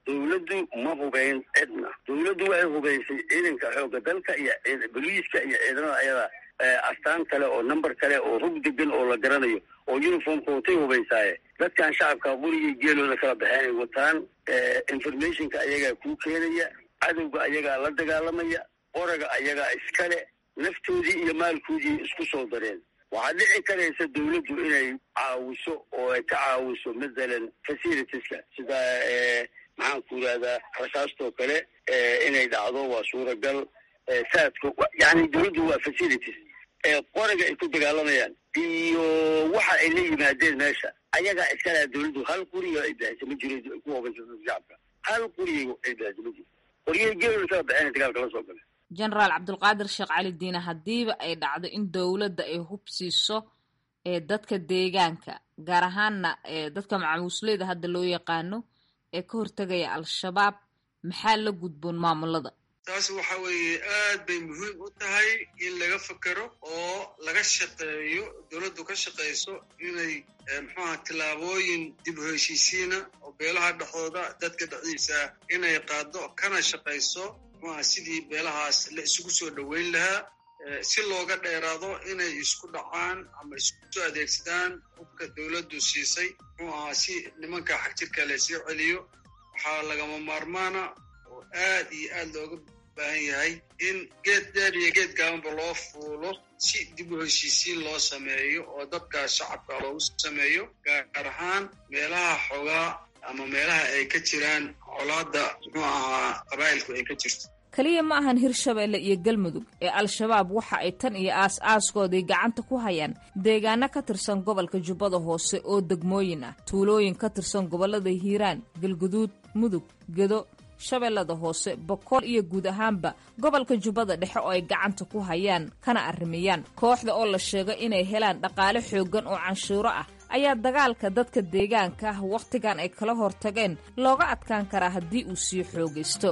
Speaker 3: dawladdu ma hubayn cidna dawladdu waxay hubaysay ciidanka xoogga dalka iyo boliiska iyo ciidamada ayada astaan kale oo number kale oo rug degan oo la garanayo oo uniformka watay hubaysaaye dadkan shacabka qurigii geelooda kala baxeen ay wataan informationka ayagaa kuu keenaya cadowga ayagaa la dagaalamaya qoraga ayagaa iskale naftoodii iyo maalkoodii isku soo dareen waxaa dhici karaysa dawladdu inay caawiso oo ay ka caawiso mathalan facilitieska sida maxaan ku yidhahdaa rasaastoo kale inay dhacdo waa suuragal saadka yani dawladdu waa facilities qoraga ay ku dagaalamayaan iyo waxa ay la yimaadeen meesha ayagaa iskalaha dawladdu hal quriga ay bixisa ma jiro ku hubaysa shacabka hal quriga ay bixisa ma jiro qoryahii geelooda kala baxeen dagaalka la soo gala
Speaker 11: genaraal cabdulqaadir sheekh cali diine haddiiba ay dhacdo in dowladda ay hub siiso ee dadka deegaanka gaar ahaanna dadka macamuusleyda hadda loo yaqaano ee ka hortegaya al-shabaab maxaa la gudboon maamulada
Speaker 14: taas waxa weeye aad bay muhiim u tahay in laga fekero oo laga shaqeeyo dowladdu ka shaqayso inay muxuaha tillaabooyin dib u heshiisiina oo beelaha dhexdooda dadka dhexdiisa inay qaado kana shaqayso muxuaha sidii beelahaas la isugu soo dhoweyn lahaa si looga dheeraado inay isku dhacaan ama isku adeegsadaan hubka dowladdu siisay muxuu ahaa si nimanka xagjirka laysoo celiyo waxaa lagama maarmaana oo aad iyo aad looga baahan yahay in geed dheer iyo geed gaabanba loo fuulo si dib u heshiisiin loo sameeyo oo dadka shacabka loogu sameeyo gaar ahaan meelaha xogaa ama meelaha ay ka jiraan colaadda muxuu ahaa qabaa'ilku ay ka jirto
Speaker 11: keliya ma ahan hirshabeelle iyo galmudug ee al-shabaab waxa ay tan iyo aas aaskoodii gacanta ku hayaan deegaano ka tirsan gobolka jubbada hoose oo degmooyin ah tuulooyin ka tirsan gobollada hiiraan galguduud mudug gedo shabeellada hoose boqol iyo guud ahaanba gobolka jubbada dhexe oo ay gacanta ku hayaan kana arrimayaan kooxda oo la sheego inay helaan dhaqaale xooggan oo canshuuro ah ayaa dagaalka dadka deegaanka ah wakhtigan ay kala hortageen looga adkaan karaa haddii uu sii xoogaysto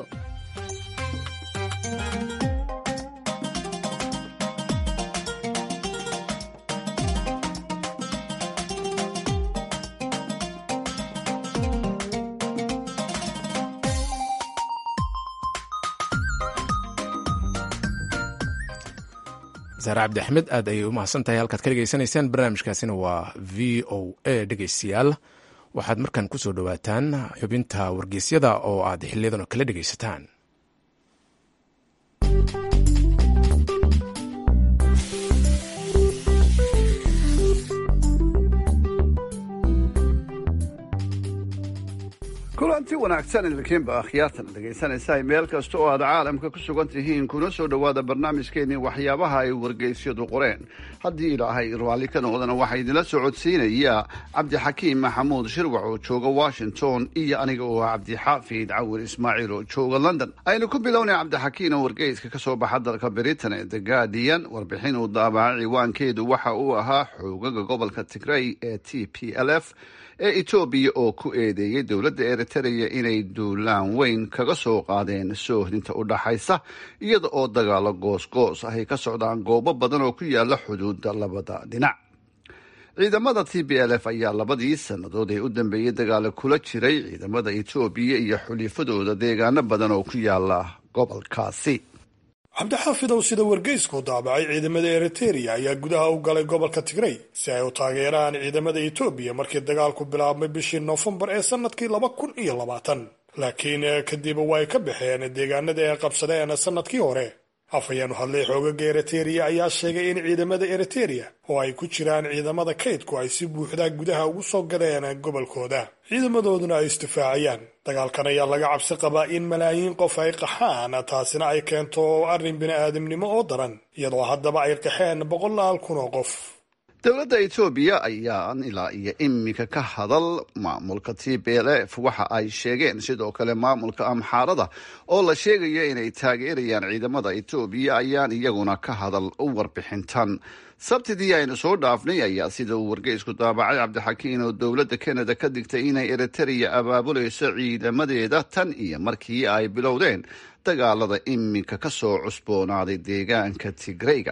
Speaker 1: saare cabdi axmed aad ayay u mahadsan tahay halkaad ka dhegaysanaysaan barnaamijkaasina waa v o a dhegaystayaal waxaad markaan ku soo dhowaataan xubinta wargeysyada oo aad xiliyadan oo kala dhegaysataan
Speaker 16: kulanti wanaagsan idinkiinba akhyaartan dhegaysanaysaa meel kasta oo aad caalamka ku sugan tihiin kuna soo dhowaada barnaamijkeenii waxyaabaha ay wargeysyadu qoreen haddii ilaahay raalli ka noqdana waxaa idinla soo codsiinaya cabdixakiim maxamuud shirwac oo jooga washington iyo aniga oo cabdixaafid cawir ismaaciil oo jooga london aynu ku bilownay cabdixakiim oo wargeyska ka soo baxa dalka britain ee the guardian warbixin uu daabaca ciwaankeedu waxa uu ahaa xoogaga gobolka tigray ee t p l f ee etoobiya oo ku eedeeyey dowladda eritreya inay duulaan weyn kaga soo qaadeen soohdinta u dhaxaysa iyada oo dagaalo goosgoos ahay ka socdaan goobo badan oo ku yaala xuduudda labada dhinac ciidamada t b l f ayaa labadii sannadood ee u dambeeyey dagaalo kula jiray ciidamada etoobiya iyo xulifadooda deegaano badan oo ku yaala gobolkaasi
Speaker 17: cabdixaafidow sida wargeysku daabacay ciidamada eritereya ayaa gudaha u galay gobolka tigrey si ay u taageeraan ciidamada etoobiya markii dagaalku bilaabmay bishii noofembar ee sanadkii laba kun iyo labaatan laakiin kadib way ka baxeen deegaanadii ay qabsadeen sanadkii hore afhayeenu hadlay xoogaga eritereya ayaa sheegay in ciidamada eritereya oo ay ku jiraan ciidamada kaydku ay si buuxda gudaha ugu soo galeen gobolkooda ciidamadooduna ay isdifaacayaan dagaalkan ayaa laga cabsi qabaa in malaayiin qof ay qaxaan taasina ay keento arrin bini-aadamnimo oo daran iyadoo haddaba ay qaxeen boqolaal kun oo qof
Speaker 16: dowladda etoobiya ayaan ilaa iyo iminka ka hadal maamulka t b l f waxa ay sheegeen sidoo kale maamulka amxaarada oo la sheegaya inay taageerayaan ciidamada etoobiya ayaan iyaguna ka hadal warbixintan sabtidii aynu soo dhaafnay ayaa sida uu wargeysku daabacay cabdixakiin oo dowladda kanada ka digtay inay eritereya abaabulayso ciidamadeeda tan iyo markii ay bilowdeen dagaalada iminka ka soo cusboonaaday deegaanka tigreyga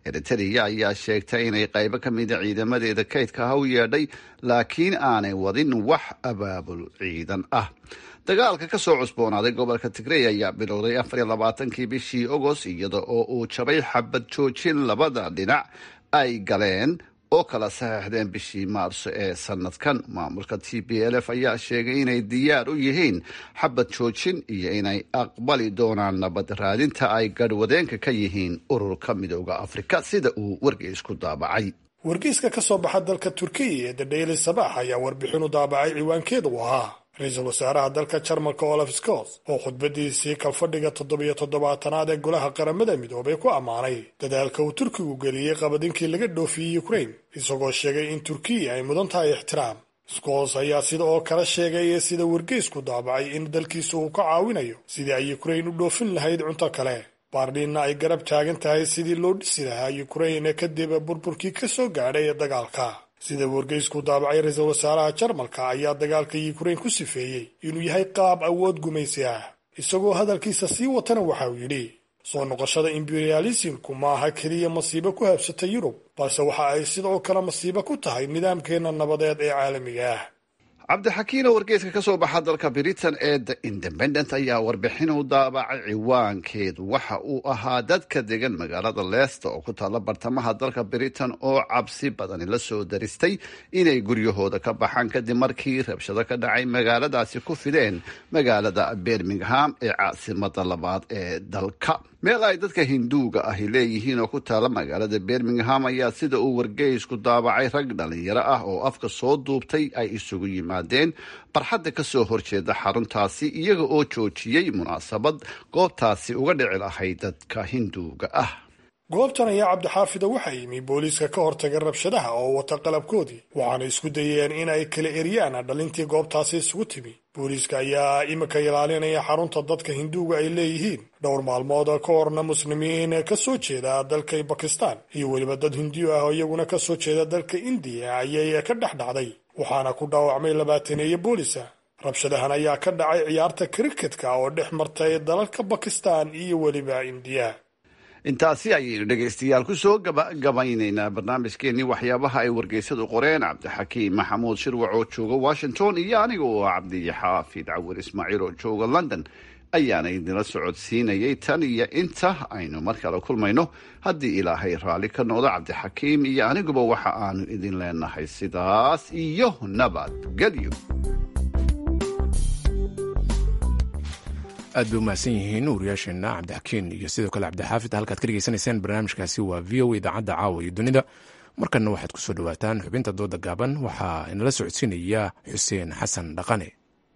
Speaker 16: eritereya ayaa sheegtay inay qaybo ka mida ciidamadeeda kaydka ha u yeedhay laakiin aanay wadin wax abaabul ciidan ah dagaalka ka soo cusboonaaday gobolka tigrey ayaa bilowday afar iyo labaatankii bishii ogos iyada oo uu jabay xabad joojin labada dhinac ay galeen oo kala saxeixdeen bishii maarso ee sanadkan maamulka t b l f ayaa sheegay inay diyaar u yihiin xabad joojin iyo inay aqbali doonaan nabad raadinta ay garhwadeenka ka yihiin ururka midooda afrika sida uu wargeysku daabacay
Speaker 17: wargeyska ka soo baxa dalka turkiya ee the daily sabax ayaa warbixin u daabacay ciwaankeeda u ahaa ra-iisul wasaaraha dalka jarmalka olaf scott oo khudbadiisii kalfadhiga toddobiyo toddobaatanaad ee golaha qaramada midoobay ku ammaanay dadaalka uu turkigu geliyey qabadinkii laga dhoofiyey ukrain isagoo sheegay in turkiya ay mudan tahay ixtiraam scott ayaa sida oo kale sheegay sida wargeysku daabacay in dalkiisa uu ka caawinayo sidii ay ukrain u dhoofin lahayd cunto kale baardhiinna ay garab taagan tahay sidii loo dhisi lahaa ukrain kadib burburkii ka soo gaadhay ee dagaalka sida wargeysku daabacay ra-iisul wasaaraha jarmalka ayaa dagaalka ukrain ku sifeeyey inuu yahay qaab awood gumaysi ah isagoo hadalkiisa sii watana waxa uu yidhi soo noqoshada imperialismku ma aha keliya masiibo ku habsatay yurub balse waxa ay sidoo kale masiibo ku tahay nidaamkeenna nabadeed ee caalamiga ah
Speaker 16: cabdixakiin oo wargeyska ka soo baxa dalka britain ee the independent ayaa warbixin u daabacay ciwaankeedu waxa uu ahaa dadka degan magaalada leicester oo ku taalla bartamaha dalka britain oo cabsi badani la soo daristay inay guryahooda ka baxaan kadib markii rabshado ka dhacay magaaladaasi ku fideen magaalada birmingham ee caasimada labaad ee dalka meel ay dadka hinduuga ahi leeyihiin oo ku taalla magaalada birmingham ayaa sida uu wargeysku daabacay rag dhalinyaro ah oo afka soo duubtay ay isugu yimaadeen barxadda ka soo horjeeda xaruntaasi iyaga oo joojiyey munaasabad goobtaasi uga dhici lahayd dadka hinduuga ah
Speaker 17: goobtan ayaa cabdixaafida waxaa yimi booliiska ka hortagay rabshadaha oo wata qalabkoodii waxaana isku dayeen in ay kala eryaan dhalintii goobtaasi isugu timi booliiska ayaa imika ilaalinaya xarunta dadka hinduuga ay leeyihiin dhowr maalmood ka horna muslimiin ka soo jeeda dalka bakistan iyo weliba dad hindiyu ah oo iyaguna ka soo jeeda dalka indiya ayay ka dhex dhacday waxaana ku dhaawacmay labaataneeye boolisa rabshadahan ayaa ka dhacay ciyaarta kriketka oo dhex martay dalalka bakistan iyo weliba indiya
Speaker 16: intaasi ayaynu dhegaystayaal ku soo gabagabaynaynaa barnaamijkeenii waxyaabaha ay wargeysadu qoreen cabdixakiim maxamuud shirwac oo jooga washington iyo aniga oo ah cabdixaafid cawir ismaaciil oo jooga london ayaana idinla socodsiinayay tan iyo inta aynu mar kale kulmayno haddii ilaahay raalli ka noqdo cabdixakiim iyo aniguba waxa aanu idin leenahay sidaas iyo nabadgelyo
Speaker 1: aad bay umahadsan yihiin wariyaasheenna cabdixakiin iyo sidoo kale cabdixaafid halkaad ka dhegeysanayseen barnaamijkaasi waa v o idaacadda caawa iyo dunida markanna waxaad ku soo dhowaataan xubinta dooda gaaban waxaa inala socodsiinaya xuseen xasan dhaqane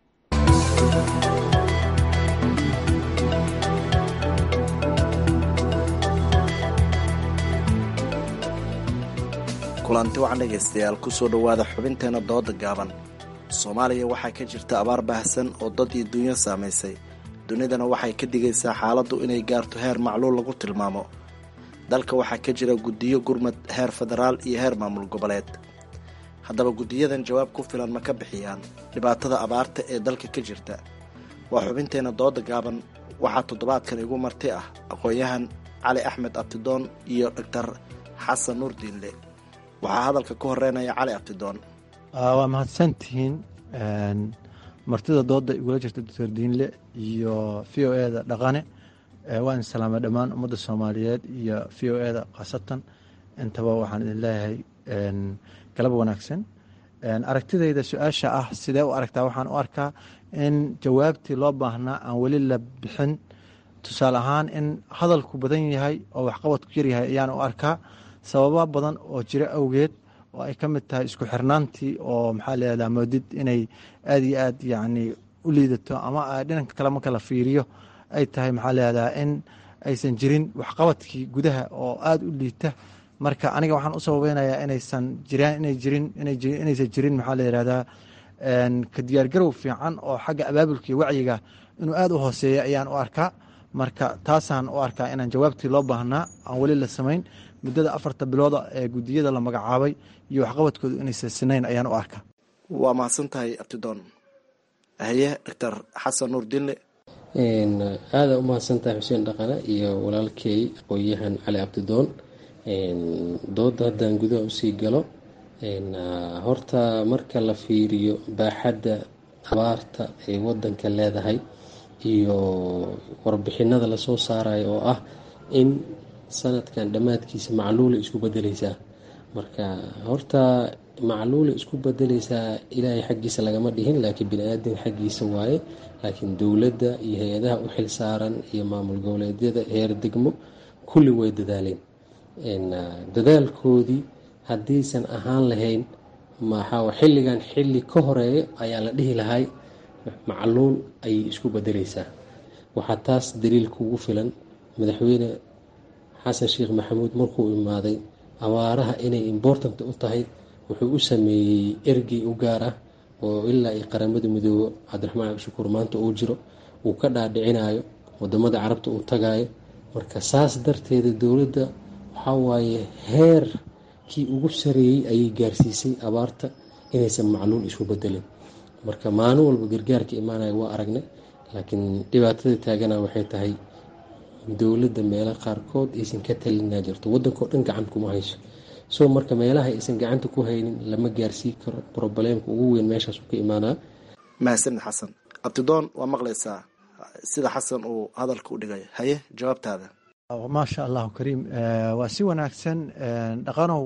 Speaker 18: kulanti wacan dhegaystayaal kusoo dhowaada xubinteena dooda gaaban soomaaliya waxaa ka jirta abaar baahsan oo dad iyo dunyo saamaysay dunidana waxay ka digaysaa xaaladdu inay gaarto heer macluul lagu tilmaamo dalka waxaa ka jira guddiyo gurmad heer federaal iyo heer maamul goboleed haddaba guddiyadan jawaab ku filan ma ka bixiyaan dhibaatada abaarta ee dalka ka jirta waa xubinteena dooda gaaban waxaa toddobaadkan igu marti ah aqoon-yahan cali axmed abtidoon iyo dhaktar xasan nuur diinle waxaa hadalka ku horeynaya cali abtidoon
Speaker 19: waa mahadsantihiin martida dooda igula jirta doctor diinle iyo v o eda dhaqane waan salaama dhammaan ummadda soomaaliyeed iyo v o eda khaasatan intaba waxaan idin leeyahay galab wanaagsan aragtidayda su-aasha ah sidee u aragtaa waxaan u arkaa in jawaabtii loo baahnaa aan weli la bixin tusaale ahaan in hadalku badan yahay oo waxqabadku yaryahay ayaan u arkaa sababa badan oo jira awgeed oo ay ka mid tahay isku xirnaantii oo maxaa leedaha moodid inay aada iyo aad yacni u liidato ama dhinanka kale marka la fiiriyo ay tahay maxaa leedaha in aysan jirin waxqabadkii gudaha oo aada u liita marka aniga waxaan u sababeynayaa inaysan jiraan inay jirin inaysan jirin maxaa la yihahdaa ka diyaargarow fiican oo xagga abaabulka iyo wacyiga inuu aada u hooseeya ayaan u arkaa marka taasaan u arkaa inaan jawaabtii loo baahnaa aan weli la samayn muddada afarta bilooda ee guddiyada la magacaabay iyo waxqabadkoodu inaysan sinayn ayaan u arkaa
Speaker 18: waa mahadsan tahay abtidoon haye doctor xasan nuur dinle
Speaker 20: aada u mahadsantahay xuseen dhaqane iyo walaalkey aqoon-yahan cali abdidoon dooda haddaan gudaha usii galo horta marka la fiiriyo baaxadda abaarta ay wadanka leedahay iyo warbixinada lasoo saarayo oo ah in sanadkan dhammaadkiisa macluula isku bedeleysaa marka horta macluula isku bedeleysaa ilaahay xaggiisa lagama dhihin laakiin bini-aadan xaggiisa waaye laakiin dowladda iyo hay-adaha u xil saaran iyo maamul goboleedyada heer degmo kulli way dadaaleen dadaalkoodii haddiisan ahaan lahayn maxaa xilligan xilli ka horeeya ayaa la dhihi lahay macluul ayay isku bedeleysaa waxaa taas daliil kugu filan madaxweyne xasan sheekh maxamuud markuu imaaday abaaraha inay important u tahay wuxuu u sameeyey ergey u gaar ah oo ilaa iyo qaramada midoobo cabdiraxmaan cabdishakuur maanta uu jiro uu ka dhaadhicinayo wadamada carabta uu tagayo marka saas darteeda dowladda waxaa waaye heerkii ugu sareeyey ayay gaarsiisay abaarta inaysan macluul isku bedelin marka maalin walba gargaarka imaanaya waa aragnay laakiin dhibaatada taagana waxay tahay dowladda meelo qaarkood aysan ka talinaa jirto wadankao dhan gacan kuma hayso so marka meelaha aysan gacanta ku haynin lama gaarsii karo probleemka ugu weyn meeshaasu ka imaanaa
Speaker 18: mahadsanid xasan abtidoon waa maqlaysaa sida xasan uu hadalka u dhigay haye jawaabtaada
Speaker 19: maasha allahu kariim waa si wanaagsan dhaqanow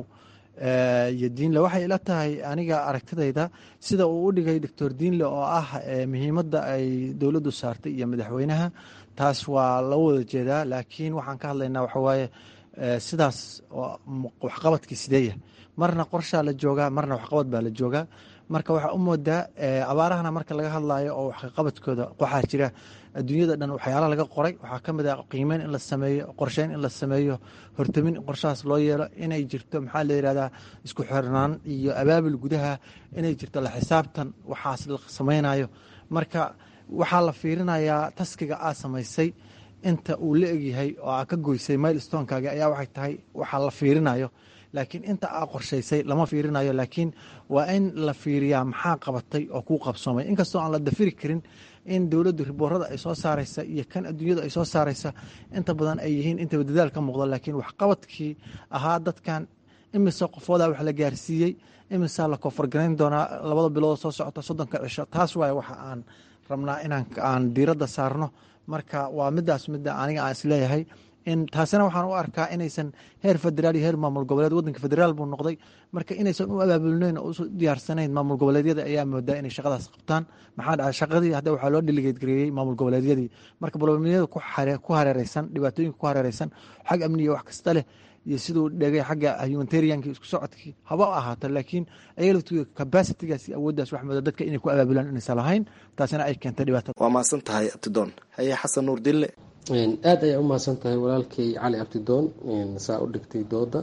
Speaker 19: iyo diinle waxay ila tahay aniga aragtidayda sida uu u dhigay doctor diinle oo ah muhiimadda ay dowladdu saartay iyo madaxweynaha taas waa la wada jeedaa laakiin waxaan ka hadlaynaa waxawaaye sidaas waxqabadkii sideeya marna qorshaa la joogaa marna waxqabad baa la joogaa marka waxaa u moodaa abaarahana marka laga hadlayo oo waxqabadkooda waxaa jira adduunyada dhan waxyaala laga qoray waxaa ka mid ah qiimeyn in la sameeyo qorsheyn in la sameeyo hortamin in qorshahaas loo yeelo inay jirto maxaa la yihahdaa isku xirnaan iyo abaabul gudaha inay jirto la xisaabtan waxaas la sameynayo marka waxaa la fiirinayaa taskiga aa samaysay inta uu la egyahay oo aa ka goysay milestonekaagi ayaa waxay tahay waxaa la fiirinayo laakiin inta aa qorshaysay lama fiirinayo laakiin waa in la fiiriyaa maxaa qabatay oo kuu qabsoomay inkastoo aan la dafiri karin in dowladdu riboorada ay soo saaraysa iyo kan adduunyadu ay soo saaraysa inta badan ay yihiin intaba dadaal ka muuqda laakiin waxqabadkii ahaa dadkan imise qofoodaa wax la gaarsiiyey imisaa la koonfargarayn doonaa labada bilood soo socota soddonka cisho taas waaye waxa aan rabnaa inaan aan diiradda saarno marka waa midaas midda aniga aan isleeyahay in taasina waxaan u arkaa inaysan heer federaal iyo heer maamul goboleed wadanka federaal buu noqday marka inaysan u abaabulnayn oo u diyaarsanayn maamul goboleedyada ayaa moodaa inay shaqadaas qabtaan maxaa dhacay shaqadii hadda waxaa loo dhiligeed gareeyey maamul goboleedyadii marka bolomiyada ku hareereysan dhibaatooyinka ku hareereysan xag amniga wax kasta leh iyo siduu dhegay xagga humanitarianki isku socodkii haba ahaato laakiin ayaga laftiga capacitigaas iyo awooddaas wax mooda dadka inay ku abaabulaan inaysan lahayn taasina ay keentay dhibaatada
Speaker 18: waa mahadsan tahay abtidoon haye xasan nuur dille
Speaker 20: aada ayaa u mahadsan tahay walaalkay cali abdidoon saa u dhigtay dooda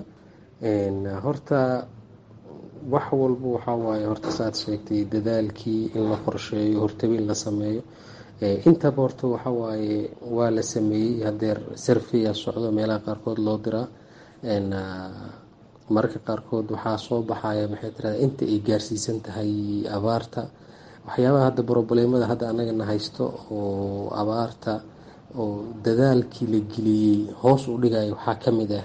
Speaker 20: horta wax walba waxaa waaye horta saad sheegtay dadaalkii in la qorsheeyo hortabin la sameeyo intaba horta waxaa waaye waa la sameeyey hadeer sarfiya socdo meelaha qaarkood loo diraa mararka qaarkood waxaa soo baxaya maxay tirada inta ay gaarsiisan tahay abaarta waxyaabaha hadda broblemada hadda anagana haysto oo abaarta oo dadaalkii la geliyey hoos u dhigaya waxaa ka mid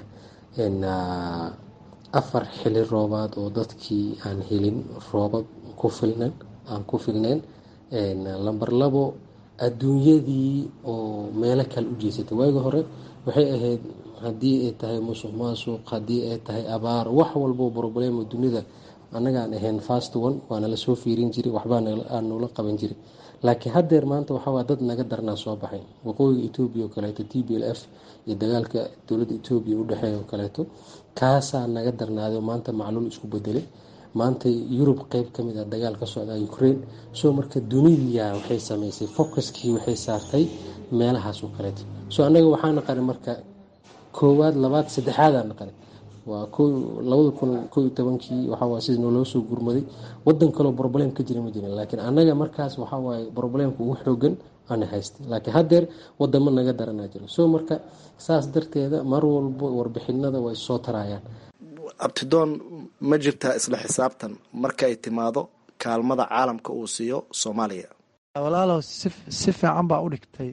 Speaker 20: ah afar xili roobaad oo dadkii aan helin roobab ku filnan aan ku filneyn lamber labo adduunyadii oo meelo kale u jeesatay waagi hore waxay ahayd haddii ay tahay musuq maasuq haddii ay tahay abaar wax walbo problemo dunida annagaan ahayn fast one waana lasoo fiirin jiray waxbaa aanula qaban jiray laakiin haddeer maanta waxawaa dad naga darnaa soo baxay waqooyiga etoobiya oo kaleeto t b l f iyo dagaalka dowladda etoobiya udhexeeya oo kaleeto kaasaa naga darnaaday oo maanta macluul isku bedelay maanta yurub qeyb ka mid a dagaal ka socda ukraine soo marka dunidiya waxay sameysay focuskii waxay saartay meelahaas oo kaleeto soo annaga waxaa naqanay marka koowaad labaad saddexaadaa naqanay waa labada kun ko iyo tobankii waxawaa sida nooloo soo gurmaday wadan kaleo broblem ka jira ma jirin laakiin annaga markaas waxawaaye broblemka ugu xoogan ana haystay laakiin haddeer wadamo naga daranaa jiro soo marka saas darteeda mar walbo warbixinada way soo tarayaan
Speaker 18: abtidoon ma jirtaa isla xisaabtan marka ay timaado kaalmada caalamka uu siiyo soomaaliya
Speaker 19: walaalow si fiican baa u dhigtay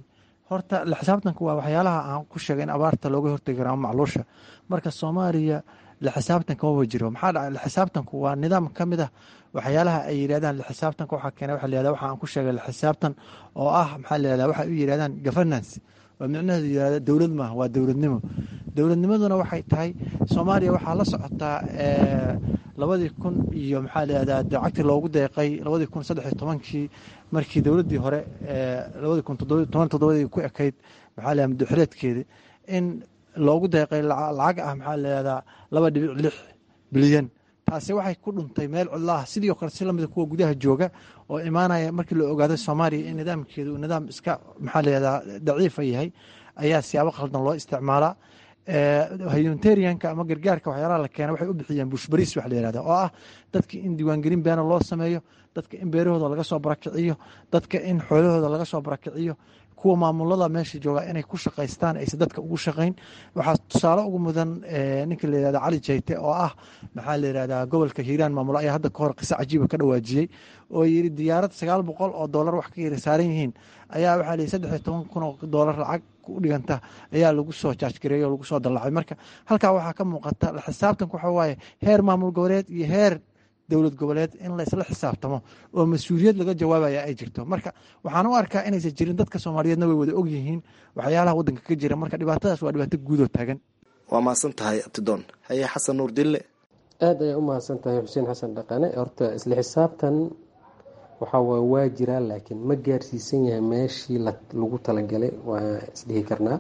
Speaker 19: horta la xisaabtanka waa waxyaalaha aan ku sheegay in abaarta looga hortegi kara ama macluusha marka soomaaliya la xisaabtanka maba jiro maxaa dhacay la xisaabtanku waa nidaam ka mid ah waxyaalaha ay yidhahdaan la xisaabtanka waxaa keena waxa la yihahda waxa aan ku sheegay la xisaabtan oo ah maxaa la yihahda waxay u yidhahdaan governance waa micnaheedu yihahda dowlad maaha waa dowladnimo dowladnimaduna waxay tahay soomaaliya waxaa la socotaa labadii kun iyo maxaa la yihahdaa dacagtii loogu deeqay labadii kun saddex iyo tobankii markii dowladdii hore labadii kun toban toddobadii ku ekayd maxaa la yihahda muddoxireedkeedi in loogu deeqay lacag ah maxaa la yihahdaa laba dhibic lix bilyan taasi waxay ku dhuntay meel cidlaah sidii o kale si lamida kuwa gudaha jooga oo imaanaya markii la ogaaday soomaaliya in nidaamkeedu uu nidaam iska maxaa la yihahdaa daciifa yahay ayaa siyaabo khaldan loo isticmaalaa humanitarianka ama gargaarka waxyaalaha la keena waxay u bixiyeen bushbariis wax la yihahda oo ah dadka in diiwaangelin beena loo sameeyo dadka in beerahooda laga soo barakiciyo dadka in xoolahooda laga soo barakiciyo kuwa maamulada meesha jooga inay ku shaqaystaan aysan dadka ugu shaqayn waxaa tusaale ugu mudan ninka la yihahda cali jayte oo ah maxaa la yihahdaa gobolka hiiraan maamulo ayaa hadda kahor qiso cajiiba ka dhawaajiyey oo yidhi diyaarad sagaal boqol oo doolar wax ka yara saaran yihiin ayaa waxaa lihi saddex iyo toban kun oo doolar lacag u dhiganta ayaa lagu soo jaajgareeyey oo lagu soo dallacay marka halkaa waxaa ka muuqata la xisaabtanka waxa waaye heer maamul goboleed iyo heer dowlad goboleed in laysla xisaabtamo oo mas-uuliyad laga jawaabaya ay jirto marka waxaan u arkaa inaysan jirin dadka soomaaliyeedna way wada og yihiin waxyaalaha waddanka ka jira marka dhibaatadaas waa dhibaato guudoo taagan
Speaker 18: waa mahadsan tahay abtidoon haye xasan nuur dille
Speaker 20: aada ayay u mahadsan tahay xuseen xasan dhaqane horta isla xisaabtan waxaa waa waa jiraa laakiin ma gaarsiisan yahay meeshii lagu talagalay waa isdhihi karnaa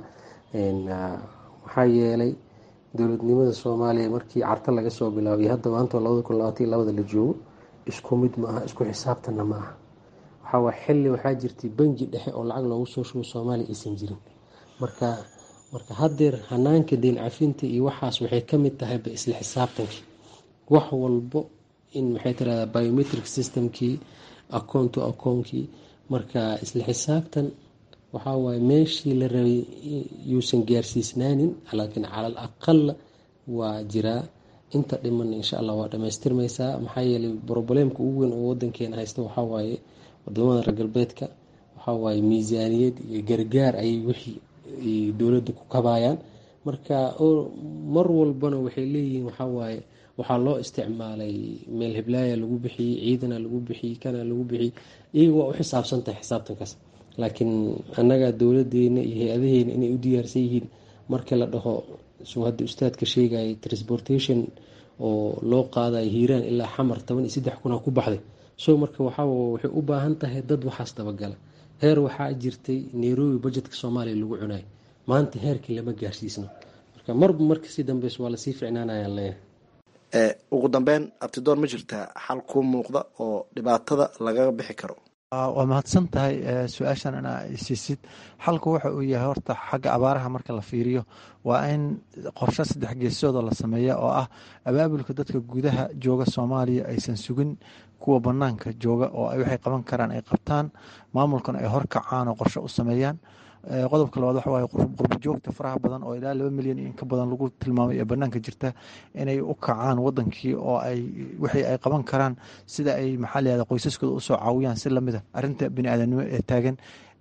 Speaker 20: maxaa yeelay dowladnimada soomaaliya markii carta laga soo bilaabay hadda maanta labada kun labaatan labada la joogo isku mid ma aha isku xisaabtanna ma aha waxaa waa xilli waxaa jirtay bangi dhexe oo lacag loogu soo shubo soomaaliya aysan jirin marka marka haddeer hanaanka deen cafinta iyo waxaas waxay ka mid tahayba isla xisaabtankii wax walbo in maxay tirahdaa biometric systemkii akoon to akoonkii marka isla xisaabtan waxaa waaye meeshii la rabay yuusan gaarsiisnaanin laakiin calal aqala waa jiraa inta dhiman insha allah waa dhamaystirmaysaa maxaa yeelay broblемka ugu weyn oo wadankeena haysta waxaa waaye wadamada reer galbeedka waxaa waaye miisaaniyad iyo gargaar ayay wixii dowladda ku kabayaan marka mar walbana waxay leeyihiin waxaa waaye waxaa loo isticmaalay meel heblaaya lagu bixiyey ciidana lagu bixiyey kana lagu bixiyey iyaga waa u xisaabsan tahay xisaabtankaas laakiin annaga dowladeena iyo hay-adaheena inay u diyaarsan yihiin markii la dhaho suu hadda ustaadka sheegayay transportation oo loo qaadayo hiiraan ilaa xamar toban iyo saddex kuna ku baxday so marka waxaa waxay u baahan tahay dad waxaas dabagala heer waxaa jirtay nairobi budgetka soomaaliya lagu cunayo maanta heerkii lama gaarsiisno marka marba markasii dambeys waa lasii ficnaanayaan leeyahay
Speaker 18: ugu dambeyn abtidoon ma jirtaa xal kuu muuqda oo dhibaatada lagaga bixi karo
Speaker 19: waa mahadsan tahay su-aashan inaa isiisid xalku waxa uu yahay horta xagga abaaraha marka la fiiriyo waa in qorshe saddex geesooda la sameeya oo ah abaabulka dadka gudaha jooga soomaaliya aysan sugin kuwa banaanka jooga oo waxay qaban karaan ay qabtaan maamulkana ay horkacaan oo qorshe u sameeyaan qodobka labaad waxa waaye qurbo joogta faraha badan oo ilaa laba milyan iyo inka badan lagu tilmaamay ee banaanka jirta inay u kacaan wadankii oo ay wixii ay qaban karaan sida ay maxaa layihahda qoysaskooda usoo caawiyaan si lamid a arrinta bini aadanimo ee taagan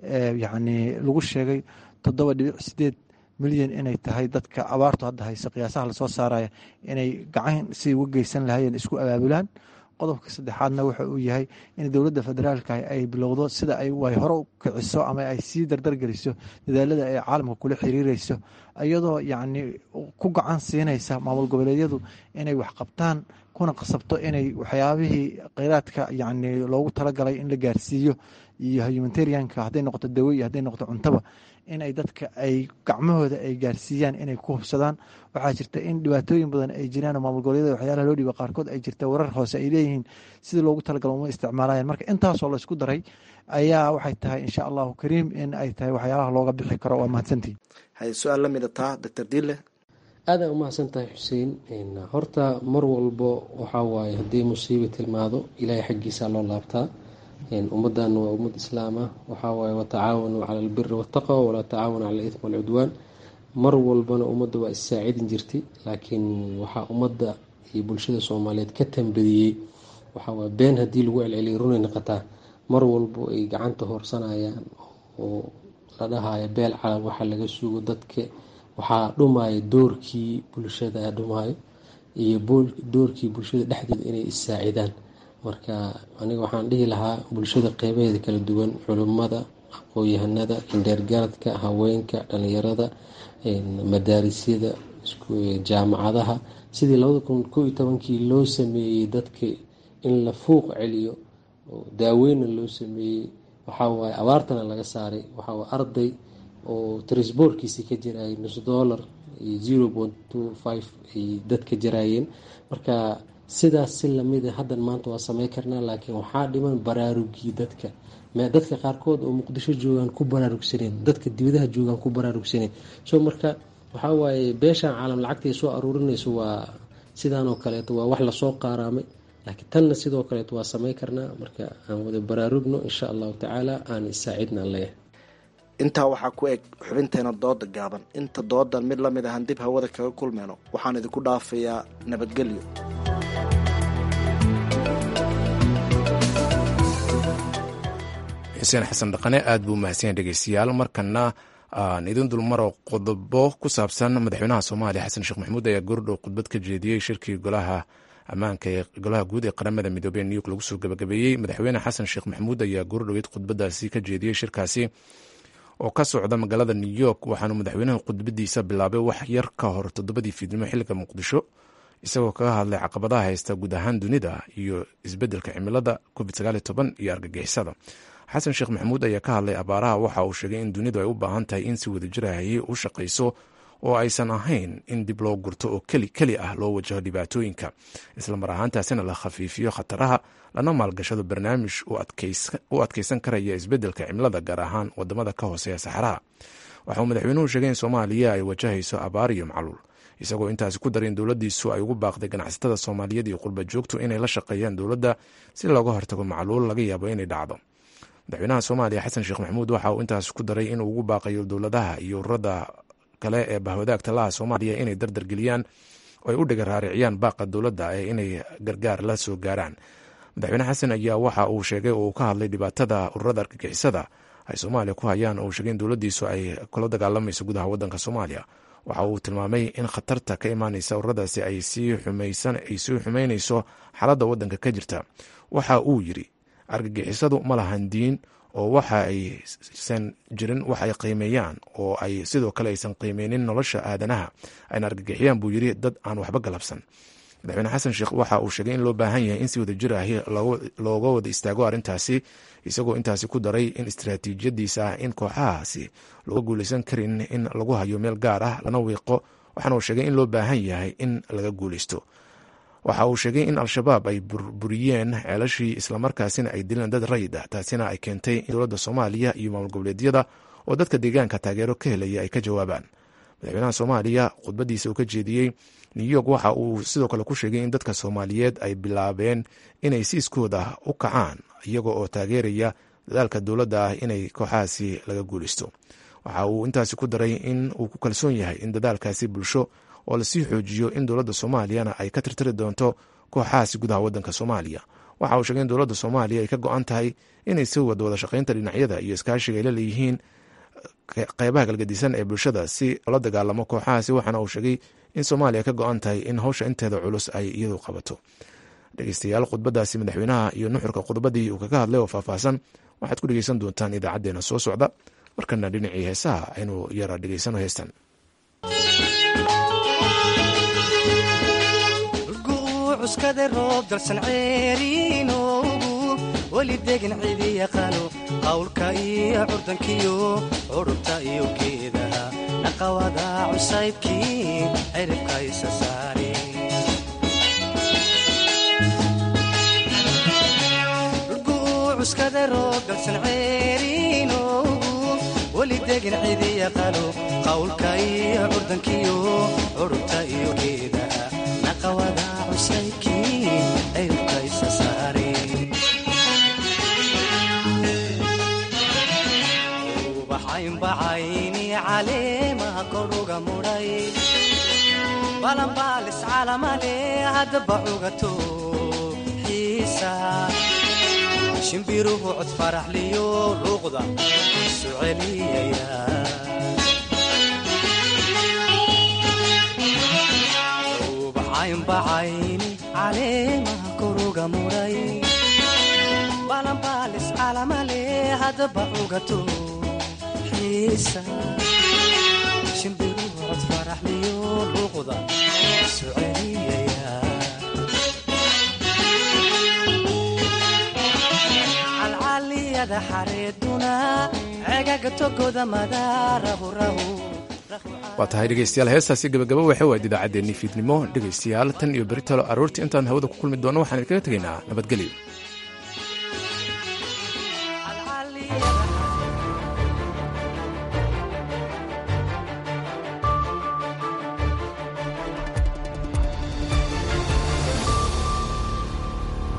Speaker 19: yacni lagu sheegay toddoba dhibic sideed milyan inay tahay dadka abaartu hadda haysa qiyaasaha lasoo saaraya inay gacan si uga geysan lahayeen isku abaabulaan qodobka saddexaadna wuxa uu yahay in dowladda federaalka ay bilowdo sida ay hore u kiciso ama ay sii dardargeliso dadaalada ay caalamka kula xiriireyso iyadoo yacni ku gacan siinaysa maamul goboleedyadu inay wax qabtaan kuna qasabto inay waxyaabihii kheyraadka yacni loogu talagalay in la gaarsiiyo iyo humanitarianka hadday noqoto dawo iyo hadday noqoto cuntaba in ay dadka ay gacmahooda ay gaarsiiyaan inay ku hubsadaan waxaa jirta in dhibaatooyin badan ay jiraan oo maamul goboleedyada waxyaalaha loo dhiiba qaarkood ay jirta warar hoose ay leeyihiin sidii loogu talagalo uma isticmaalayaan marka intaasoo la isku daray ayaa waxay tahay insha allahu kariim in ay tahay waxyaalaha looga bixi karo waa mahadsantihin
Speaker 18: hay su-aal la mida taa doctor dille
Speaker 20: aada u mahadsan tahay xuseen horta mar walbo waxaa waaye haddii musiiba tilmaado ilaahay xaggiisa loo laabtaa ummaddan waa ummad islaam ah waxaa waaye watacaawanuu cala albiri waataqwa walaa tacaawanu cala alitm walcudwaan mar walbana ummadda waa issaacidin jirtay laakiin waxaa ummadda iyo bulshada soomaaliyeed ka tambadiyey waxaa waaye been haddii lagu celceliyay runay noqotaa mar walbo ay gacanta hoorsanayaan oo la dhahayo beel calam waxa laga sugo dadka waxaa dhumaya doorkii bulshada dhumayo iyo doorkii bulshada dhexdeeda inay issaacidaan marka aniga waxaan dhihi lahaa bulshada qeybaheeda kala duwan culimmada aqoon-yahanada indheergaradka haweenka dhalinyarada madaarisyada jaamacadaha sidii labada kun koo iyo tobankii loo sameeyey dadka in la fuuq celiyo daaweyna loo sameeyey waxawaaye abaartana laga saaray waxawaaye arday oo trisboorkiisii ka jirayay nus dollar iyo zero point two five ay dadka jaraayeen marka sidaas si lamid a haddan maanta waa samey karnaa laakiin waxaa dhiman baraarugii dadka dadka qaarkood oo muqdisho joogaan ku baraarugsaneen dadka dibadaha joogaan ku baraarugsaneen so marka waxaa waaye beeshaan caalam lacagta ay soo aruurinayso waa sidaan oo kaleeto waa wax lasoo qaaraamay laakiin tanna sidoo kaleeto waa samey karnaa marka aan wada baraarugno insha allahu tacaala aan isaacidna leeyahay
Speaker 18: intaa waxaa ku eg xubinteena dooda gaaban inta doodan mid la mid ahaan dib hawada kaga kulmeyno waxaan idinku dhaafayaa nabadgelyo
Speaker 1: xuseen xasan dhaqane aad buu mahadsanyahy dhegeystayaal markana aan idin dulmaro qodobo ku saabsan madaxweynaha soomaaliya xasan sheekh maxamuud ayaa goordhow khudbad ka jeediyey shirkii golaha ammaanka ee golaha guud ee qaramada midoobey ee new york lagu soo gabagabeeyey madaxweyne xasan sheekh maxamuud ayaa goordhoweyd khudbadaasi ka jeediyey shirkaasi oo ka socda magaalada new york waxaanu madaxweynaha khudbadiisa bilaabay wax yar ka hor toddobadii fiidnimo xilliga muqdisho isagoo kaga hadlay caqabadaha haysta guud ahaan dunida iyo isbeddelka cimilada covid iyo argagixisada xasan sheekh maxamuud ayaa ka hadlay abaaraha waxa uu sheegay in dunidu ay u baahan tahay in si wadajirahayay u shaqayso oo aysan ahayn in dib loo gurto oo keli keli ah loo wajaho dhibaatooyinka islamar ahaantaasina la khafiifiyo khataraha lana maalgashado barnaamij u adkeysan karaya isbeddelka cimilada gaar ahaan wadamada ka hooseeya saxaraha waxa uu madaxweynuhu sheegay in soomaaliya ay wajahayso abaar iyo macluul isagoo intaasi ku daray in dowladdiisu ay ugu baaqday ganacsatada soomaaliyeed iyo qurba joogtu inay la shaqeeyaan dowladda si looga hortago macluul laga yaabo inay dhacdo madaxweynaha soomaaliya xasan sheekh maxamuud waxa uu intaas ku daray inuu ugu baaqayo dowladaha iyo ururada kale ee bahwadaagta laha soomaaliya inay dardargeliyaan oo ay u dhiga raariciyaan baaqa dowladda ee inay gargaar la soo gaaraan madaxweyne xasan ayaa waxa uu sheegay oo uu ka hadlay dhibaatada ururada argagixisada ay soomaaliya ku hayaan oo uu sheegay in dowladdiisu ay kula dagaalamayso gudaha waddanka soomaaliya waxa uu tilmaamay in khatarta ka imaanaysa ururadaasi ay sii xumeynayso xaaladda waddanka ka jirta waxa uu yidhi argagixisadu ma lahan diin oo waxa aysan jirin wax ay qiimeeyaan oo ay sidoo kale aysan qiimeynin nolosha aadanaha ayna argagixiyaan buu yidhi dad aan waxba galabsan madaxweyne xasan sheekh waxa uu sheegay in loo baahan yahay in si wadajir ahi looga wada istaago arrintaasi isagoo intaasi ku daray in istaraatiijiyadiisa ah in kooxahaasi looga guuleysan karin in lagu hayo meel gaar ah lana wiiqo waxaana uu sheegay in loo baahan yahay in laga guuleysto waxa uu sheegay in al-shabaab ay burburiyeen ceelashii islamarkaasina ay dileen dad rayid ah taasina ay keentay in dowladda soomaaliya iyo maamul goboleedyada oo dadka deegaanka taageero ka helaya ay ka jawaabaan madaxweynaha soomaaliya khudbadiisa uu ka jeediyey new york waxa uu sidoo kale ku sheegay in dadka soomaaliyeed ay bilaabeen inay siiskooda u kacaan iyaga oo taageeraya dadaalka dowladda ah inay kooxahaasi laga guuleysto waxa uu intaasi ku daray in uu ku kalsoon yahay in dadaalkaasi bulsho oo lasii xoojiyo in dowladda soomaaliyana ay ka tirtiri doonto kooxahaasi gudaha waddanka soomaaliya waxa uu sheegay in dowladda soomaaliya ay ka go-an tahay inay sii wada wada shaqaynta dhinacyada iyo iskaashiga ay la leeyihiin qeybaha galgadisan ee bulshada si loola dagaalamo kooxahaasi waxaana uu sheegay in soomaaliya ka go-an tahay in howsha inteeda culus ay iyadu qabato dhegeystayaal khudbadaasi madaxweynaha iyo nuxurka khudbadii uu kaga hadlay oo faahfaahsan waxaad ku dhegeysan doontaan idaacadeena soo socda markana dhinacii heesaha aynu yara dhegeysano heestan
Speaker 21: cuskada roob dalsan ceeriinoogu weli degan cidi yaqaano qawlka iyo curdankiyo curubta iyo geedaha naqawada cusaybkii ciribka isa saare cuskada roob dalsan ceeriinoogu weli degan cidi yaqaano qawlka iyo curdankiyo curubta iyo geedaha naqawada ubaxaynbacayni caleemaha koruga mudhay balanbaalis calamale haddaba cugato xiisa shimbiruhu cod faraxliyo luuqda isu celiyaya ubacaynbacayni caleemaha koruga muray balanbaalis calamale haddaba cugato xiisa shimbiruhu cod faraxliyo luuqda isu celiyaya calcaliyada xareeduna cegaga togoda madaarahurahu
Speaker 1: waa tahay dhegeystayaal heestaasi gabagaba waxay waad idaacaddeenii fiidnimo dhegeystayaal tan iyo beritalo aroortii intaan hawada ku kulmi doonno waxaan idinkaga tegaynaa nabadgelyo